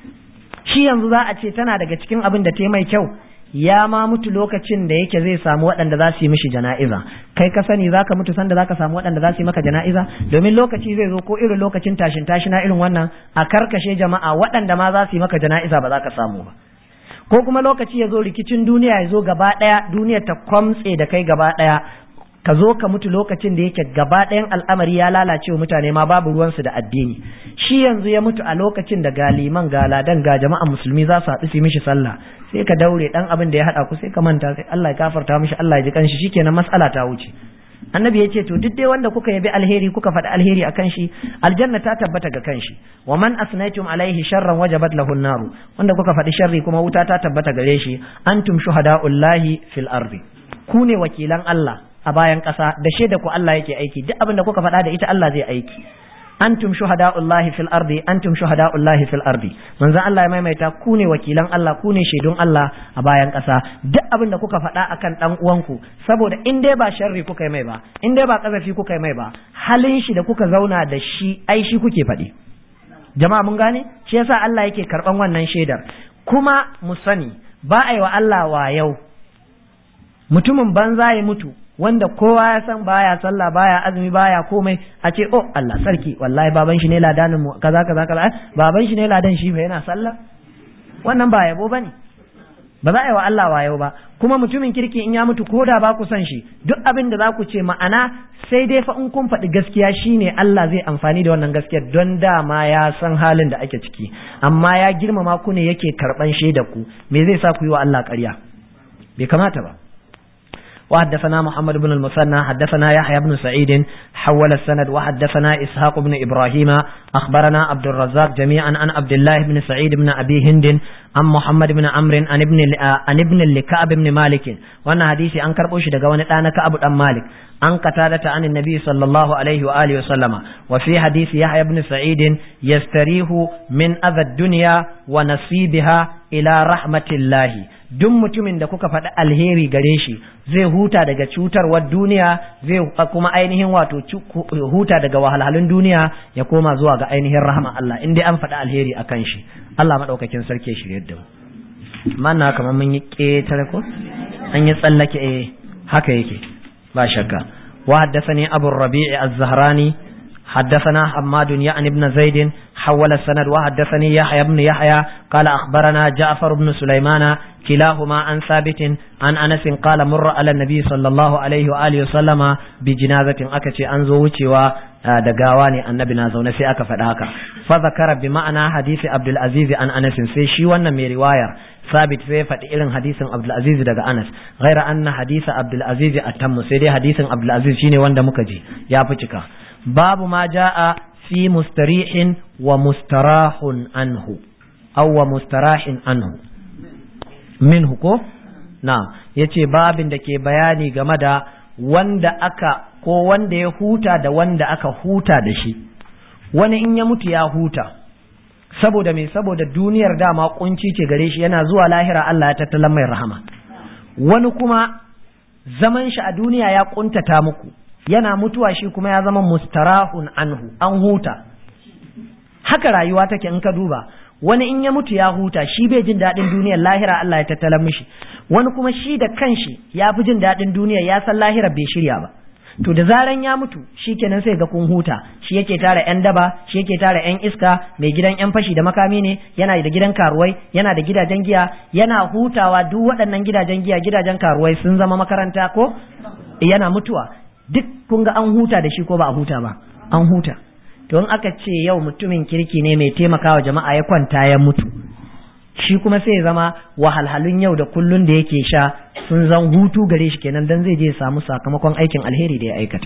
shi yanzu za a ce tana daga cikin abin da ta mai kyau ya ma mutu lokacin da yake zai samu waɗanda za su yi mishi jana'iza kai ka sani za ka mutu sanda za ka samu waɗanda za su yi maka jana'iza domin lokaci zai zo ko irin lokacin tashin tashina irin wannan a karkashe jama'a waɗanda ma za su yi maka jana'iza ba za ka samu ba ko kuma lokaci ya zo rikicin duniya ya zo gaba ɗaya duniya ta kwamtse da kai gaba ɗaya ka zo ka mutu lokacin da yake gaba ɗayan al'amari ya lalace wa mutane ma babu ruwansu da addini shi yanzu ya mutu a lokacin da galiman galadan ga jama'an musulmi za su haɗu su mishi sallah sai ka daure ɗan abin da ya haɗa ku sai ka manta sai Allah ya gafarta mishi Allah ya ji kanshi shikenan matsala ta wuce annabi ya ce to duk dai wanda kuka yabi alheri kuka faɗi alheri akan shi aljanna ta tabbata ga kanshi wa man asnaytum alaihi sharran wajabat lahu naru wanda kuka faɗi sharri kuma wuta ta tabbata gare shi antum shuhada'ullahi fil ardi ku ne wakilan Allah a bayan ƙasa da shaida ku Allah yake aiki duk abin da kuka faɗa da ita Allah zai aiki antum shuhada'ullahi fil ardi antum shuhada'ullahi fil ardi manzo Allah ya maimaita ku ne wakilan Allah ku ne shaidun Allah a bayan ƙasa duk abin da kuka faɗa akan dan uwanku saboda in dai ba sharri kuka yi mai ba in dai ba kazafi kuka yi mai ba halin shi da kuka zauna da shi ai shi kuke faɗi jama'a mun gane shi yasa Allah yake karban wannan shaidar kuma mu sani ba a yi wa Allah wa yau mutumin banza ya mutu wanda kowa ya san baya sallah baya azumi baya komai a ce oh Allah sarki wallahi baban shi ne ladanin mu kaza kaza kaza baban shi ne ladan shi fa yana sallah wannan ba yabo bane ba za a yi wa Allah wayo ba kuma mutumin kirki in ya mutu ko da ba ku san shi duk abin da za ku ce ma'ana sai dai fa in kun faɗi gaskiya shine Allah zai amfani da wannan gaskiyar don dama ya san halin da ake ciki amma ya girmama ku ne yake karɓan shaidar ku me zai sa ku yi wa Allah ƙarya bai kamata ba وحدثنا محمد بن المثنى حدثنا يحيى بن سعيد حول السند وحدثنا إسحاق بن إبراهيم أخبرنا عبد الرزاق جميعا عن عبد الله بن سعيد بن أبي هند عن محمد بن عمرو عن ابن عن ابن لكعب بن مالك وانا حديثي عن كربوش دغوان انا كعب بن مالك عن قتادة عن النبي صلى الله عليه وآله وسلم وفي حديث يحيى بن سعيد يستريح من أذى الدنيا ونصيبها إلى رحمة الله duk mutumin da kuka faɗi alheri gare shi zai huta daga cutarwar duniya zai kuma ainihin wato huta daga wahalhalun duniya ya koma zuwa ga ainihin rahama Allah in dai an faɗi alheri akan shi Allah maɗaukakin sarki ya shirye da mu manna kamar mun yi ƙetare ko an yi tsallake eh haka yake ba shakka wa haddathani abu rabi'i az-zahrani حدثنا حماد يعني بن زيد حول السند وحدثني يحيى بن يحيى قال أخبرنا جعفر بن سليمان كلاهما عن ثابت عن أنس قال مر على النبي صلى الله عليه وآله وسلم بجنازة أكتي أنزو وچوا دقاواني النبي نازو نسي أكا فداكا فذكر بمعنى حديث عبد العزيز عن أنس في شي وانا مي رواية ثابت في فتئلن حديث عبد العزيز دقا أنس غير أن حديث عبد العزيز أتم سيدي حديث عبد العزيز شيني واندا مكجي يا فتشكا باب ما جاء في مستريح ومستراح عنه أو مستراح عنه minhu ko na yace babin da ke bayani game da wanda aka ko wanda ya huta da wanda aka huta da shi wani in ya mutu ya huta saboda me saboda duniyar dama kunci ce gare shi yana zuwa lahira Allah ya tattalan mai rahama wani kuma zaman shi a duniya ya kuntata muku yana mutuwa shi kuma ya zama mustarahun anhu an huta haka rayuwa take in ka duba wani in ya mutu ya huta shi bai jin daɗin duniyar lahira Allah ya tattala mishi wani kuma shi da kanshi ya fi jin daɗin duniyar ya san lahira bai shirya ba to da zaran ya mutu shi kenan sai ga kun huta shi yake tara yan daba shi yake tara yan iska mai gidan yan fashi da makami ne yana da gidan karuwai yana da gidajen giya yana hutawa duk waɗannan gidajen giya gidajen karuwai sun zama makaranta ko yana mutuwa duk kun ga an huta da shi ko ba a huta ba an huta to in aka ce yau mutumin kirki ne mai taimakawa jama'a ya kwanta ya mutu shi kuma sai zama wahalhalun yau da kullun da yake sha sun zan hutu gare shi kenan dan zai je ya samu sakamakon aikin alheri da ya aikata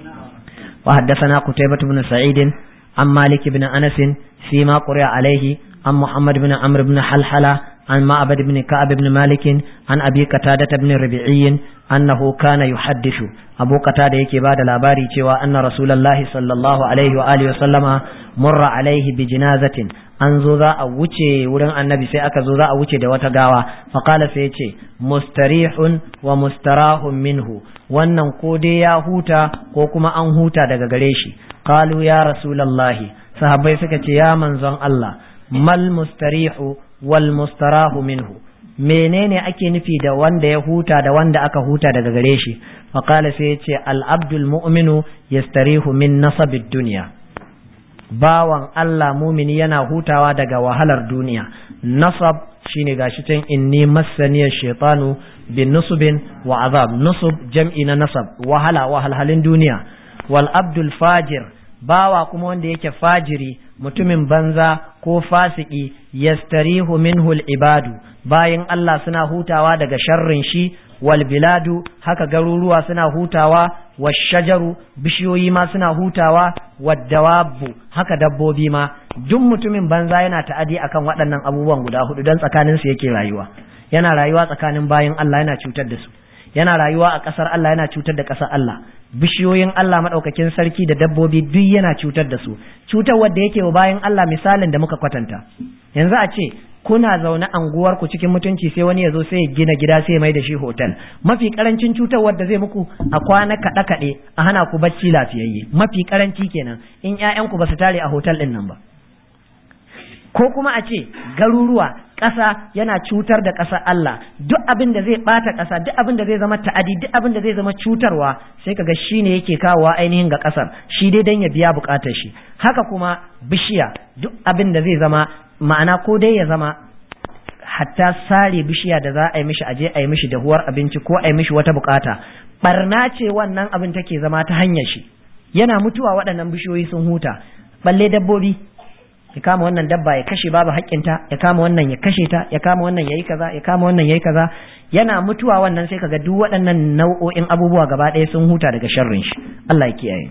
wa haddathana qutaybah ibn sa'id an malik ibn anas fi ma quri'a alayhi an muhammad ibn amr ibn halhala عن معبد بن كعب بن مالك عن أبي قتادة بن ربيعي أنه كان يحدث أبو قتادة يكي بعد الأباري تيوى أن رسول الله صلى الله عليه وآله وسلم مر عليه بجنازة an zo za a wuce wurin annabi sai aka zo za a wuce da wata gawa faƙala sai ya ce mustarihun wa mustarahun minhu wannan ko dai ya huta ko kuma an huta daga gare shi qalu ya rasulallahi sahabbai suka ce ya manzon Allah mal mustarihu wal mustarahu minhu menene ake nufi da wanda ya huta da wanda aka huta daga gare shi faqala sai ya ce al abdul mu'minu yastarihu min nasabid dunya bawan Allah mumini yana hutawa daga wahalar duniya nasab shine gashi can inni massaniyar shaitanu bin nusubin wa azab nusub jam'i na nasab wahala wahalhalin duniya wal abdul fajir bawa kuma wanda yake fajiri mutumin banza ko fasiki yastarihu minhu al ibadu bayan Allah suna hutawa daga sharrin shi wal biladu haka garuruwa suna hutawa washajaru bishiyoyi ma suna hutawa waddawabu haka dabbobi ma duk mutumin banza yana ta'adi akan waɗannan abubuwan guda hudu don tsakanin su yake rayuwa yana rayuwa tsakanin bayan Allah yana cutar da su yana rayuwa a ƙasar Allah yana cutar da ƙasar Allah bishiyoyin Allah madaukakin sarki da dabbobi duk yana cutar da su cutar wadda yake wa bayan Allah misalin da muka kwatanta yanzu a ce kuna zaune anguwar ku cikin mutunci sai wani ya zo sai ya gina gida sai ya mai da shi hotel mafi karancin cutar wadda zai muku a kwana kaɗe kaɗe a hana ku bacci lafiyayye mafi karanci kenan in ƴaƴanku ba su tare a hotel ɗin nan ba ko kuma a ce garuruwa ƙasa yana cutar da ƙasar Allah duk abin da zai ɓata ƙasa duk abin da zai zama ta'adi duk abin da zai zama cutarwa sai kaga shi ne yake kawowa ainihin ga ƙasar shi dai dan ya biya buƙatar shi haka kuma bishiya duk abin da zai zama ma'ana ko dai ya zama hatta sare bishiya da za a yi mishi aje a yi mishi dahuwar abinci ko a yi mishi wata bukata barna ce wannan abin take zama ta hanyar shi yana mutuwa waɗannan bishiyoyi sun huta balle dabbobi ya kama wannan dabba ya kashe babu haƙƙinta ya kama wannan ya kashe ta ya kama wannan yayi kaza ya kama wannan yayi kaza yana mutuwa wannan sai kaga duk waɗannan nau'o'in abubuwa gaba ɗaya sun huta daga sharrin shi Allah ya kiyaye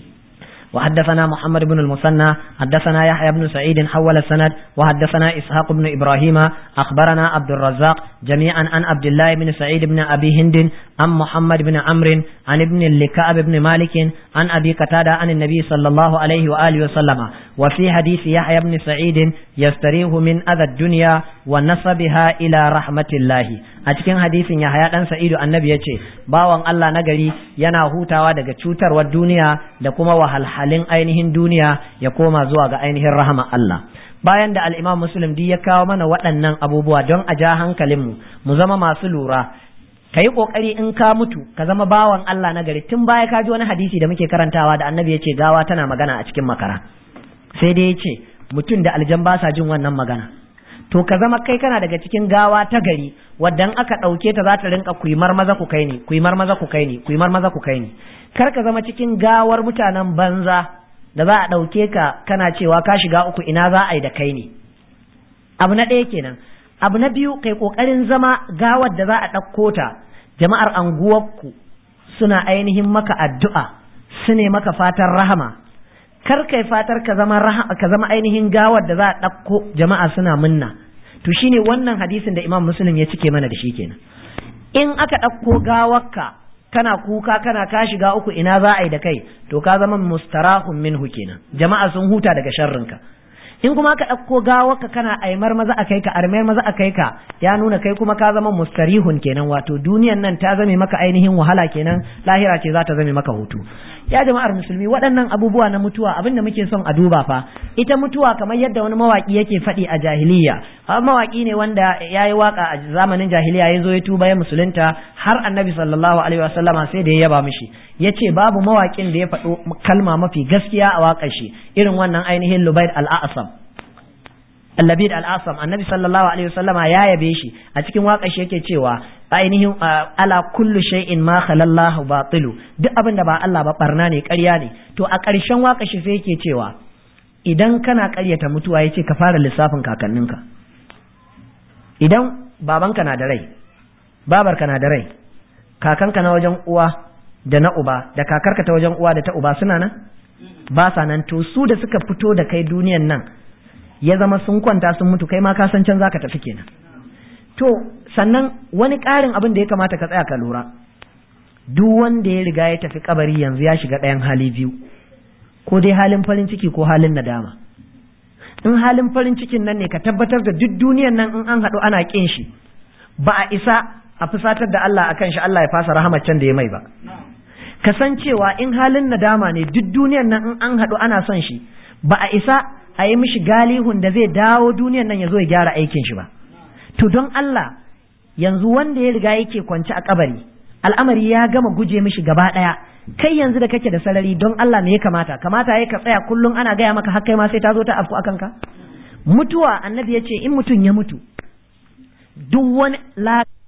وحدثنا محمد بن المثنى حدثنا يحيى بن سعيد حول السند وحدثنا إسحاق بن إبراهيم أخبرنا عبد الرزاق جميعا عن عبد الله بن سعيد بن أبي هند عن محمد بن عمرو عن ابن لكعب بن مالك عن أبي قتادة عن النبي صلى الله عليه وآله وسلم وفي حديث يحيى بن سعيد يستريح من أذى الدنيا ونصبها إلى رحمة الله a cikin hadisin Yahaya dan Sa'idu annabi yace bawan Allah nagari yana hutawa daga cutarwar duniya da kuma wahalhalin ainihin duniya ya koma zuwa ga ainihin rahama Allah bayan da al-Imam Muslim di ya kawo mana waɗannan abubuwa don a ja hankalin mu mu zama masu lura ka yi ƙoƙari in ka mutu ka zama bawan Allah na gari tun baya ka ji wani hadisi da muke karantawa da annabi ya ce gawa tana magana a cikin makara sai dai ya ce mutum da aljan ba sa jin wannan magana to ka zama kai kana daga cikin gawa ta gari wadda aka ɗauke ta za ta rinka kuimar maza ku kai ni kuimar maza ku kai ni kuimar maza ku kai ni kar ka zama cikin gawar mutanen banza da za a ɗauke ka kana cewa ka shiga uku ina za a yi da kai ne abu na ɗaya kenan abu na biyu kai ƙoƙarin zama gawar da za a ɗauko ta jama'ar anguwarku suna ainihin maka addu'a su ne maka fatan rahama kar kai fatar ka zama ka zama ainihin gawar da za a ɗauko jama'a suna munna to shine wannan hadisin da imam muslim ya cike mana da shi kenan in aka ɗauko gawarka kana kuka kana ka shiga uku ina za a yi da kai to ka zama mustarahun minhu kenan jama'a sun huta daga sharrinka in kuma ka ɗauko gawarka kana aimar maza a kai ka armar maza a kai ka ya nuna kai kuma ka zama mustarihun kenan wato duniyan nan ta zame maka ainihin wahala kenan lahira ce za ta zame maka hutu ya jama'ar musulmi waɗannan abubuwa na mutuwa abin da muke son a duba fa ita mutuwa kamar yadda wani mawaki yake faɗi a jahiliya mawaki ne wanda ya yi waka a zamanin jahiliya ya zo ya tuba ya musulunta har annabi sallallahu alaihi wasallama sai da ya yaba mishi ya ce babu mawakin da ya faɗo kalma mafi gaskiya a waƙar shi irin wannan ainihin lubaid al-a'sam Allabid al-Asam annabi sallallahu alaihi wasallama ya yabe shi a cikin waƙar shi yake cewa ainihin ala kullu shay'in ma khalallahu batilu duk abin da ba Allah ba barna ne ƙarya ne to a ƙarshen waƙar shi sai yake cewa idan kana ƙaryata mutuwa yace ka fara lissafin kakanninka idan babanka na da rai babarka na da rai kakanka na wajen uwa da na uba da kakarka ta wajen uwa da ta uba suna nan ba sa nan to su da suka fito da kai duniyan nan ya zama sun kwanta sun mutu kai ma ka san can zaka tafi kenan to sannan wani ƙarin abin da ya kamata ka tsaya ka lura duk wanda ya riga ya tafi kabari yanzu ya shiga ɗayan hali biyu ko dai halin farin ciki ko halin nadama in halin farin cikin nan ne ka tabbatar da duk duniyan nan in an haɗu ana ƙin shi ba a isa a fusatar da Allah akan shi Allah ya fasa rahamar can da ya mai ba kasancewa in halin nadama ne duk duniyan nan in an haɗu ana son shi ba a isa a yi mishi galihun da zai dawo duniyan nan ya zo ya gyara aikin shi ba to don Allah yanzu wanda ya riga yake kwance a kabari al'amari ya gama guje mishi gaba ɗaya kai yanzu da kake da sarari don Allah ne ya kamata kamata ya ka tsaya kullum ana gaya maka har kai ma sai ta zo ta afku akan ka mutuwa annabi ya ce in mutum ya mutu duk wani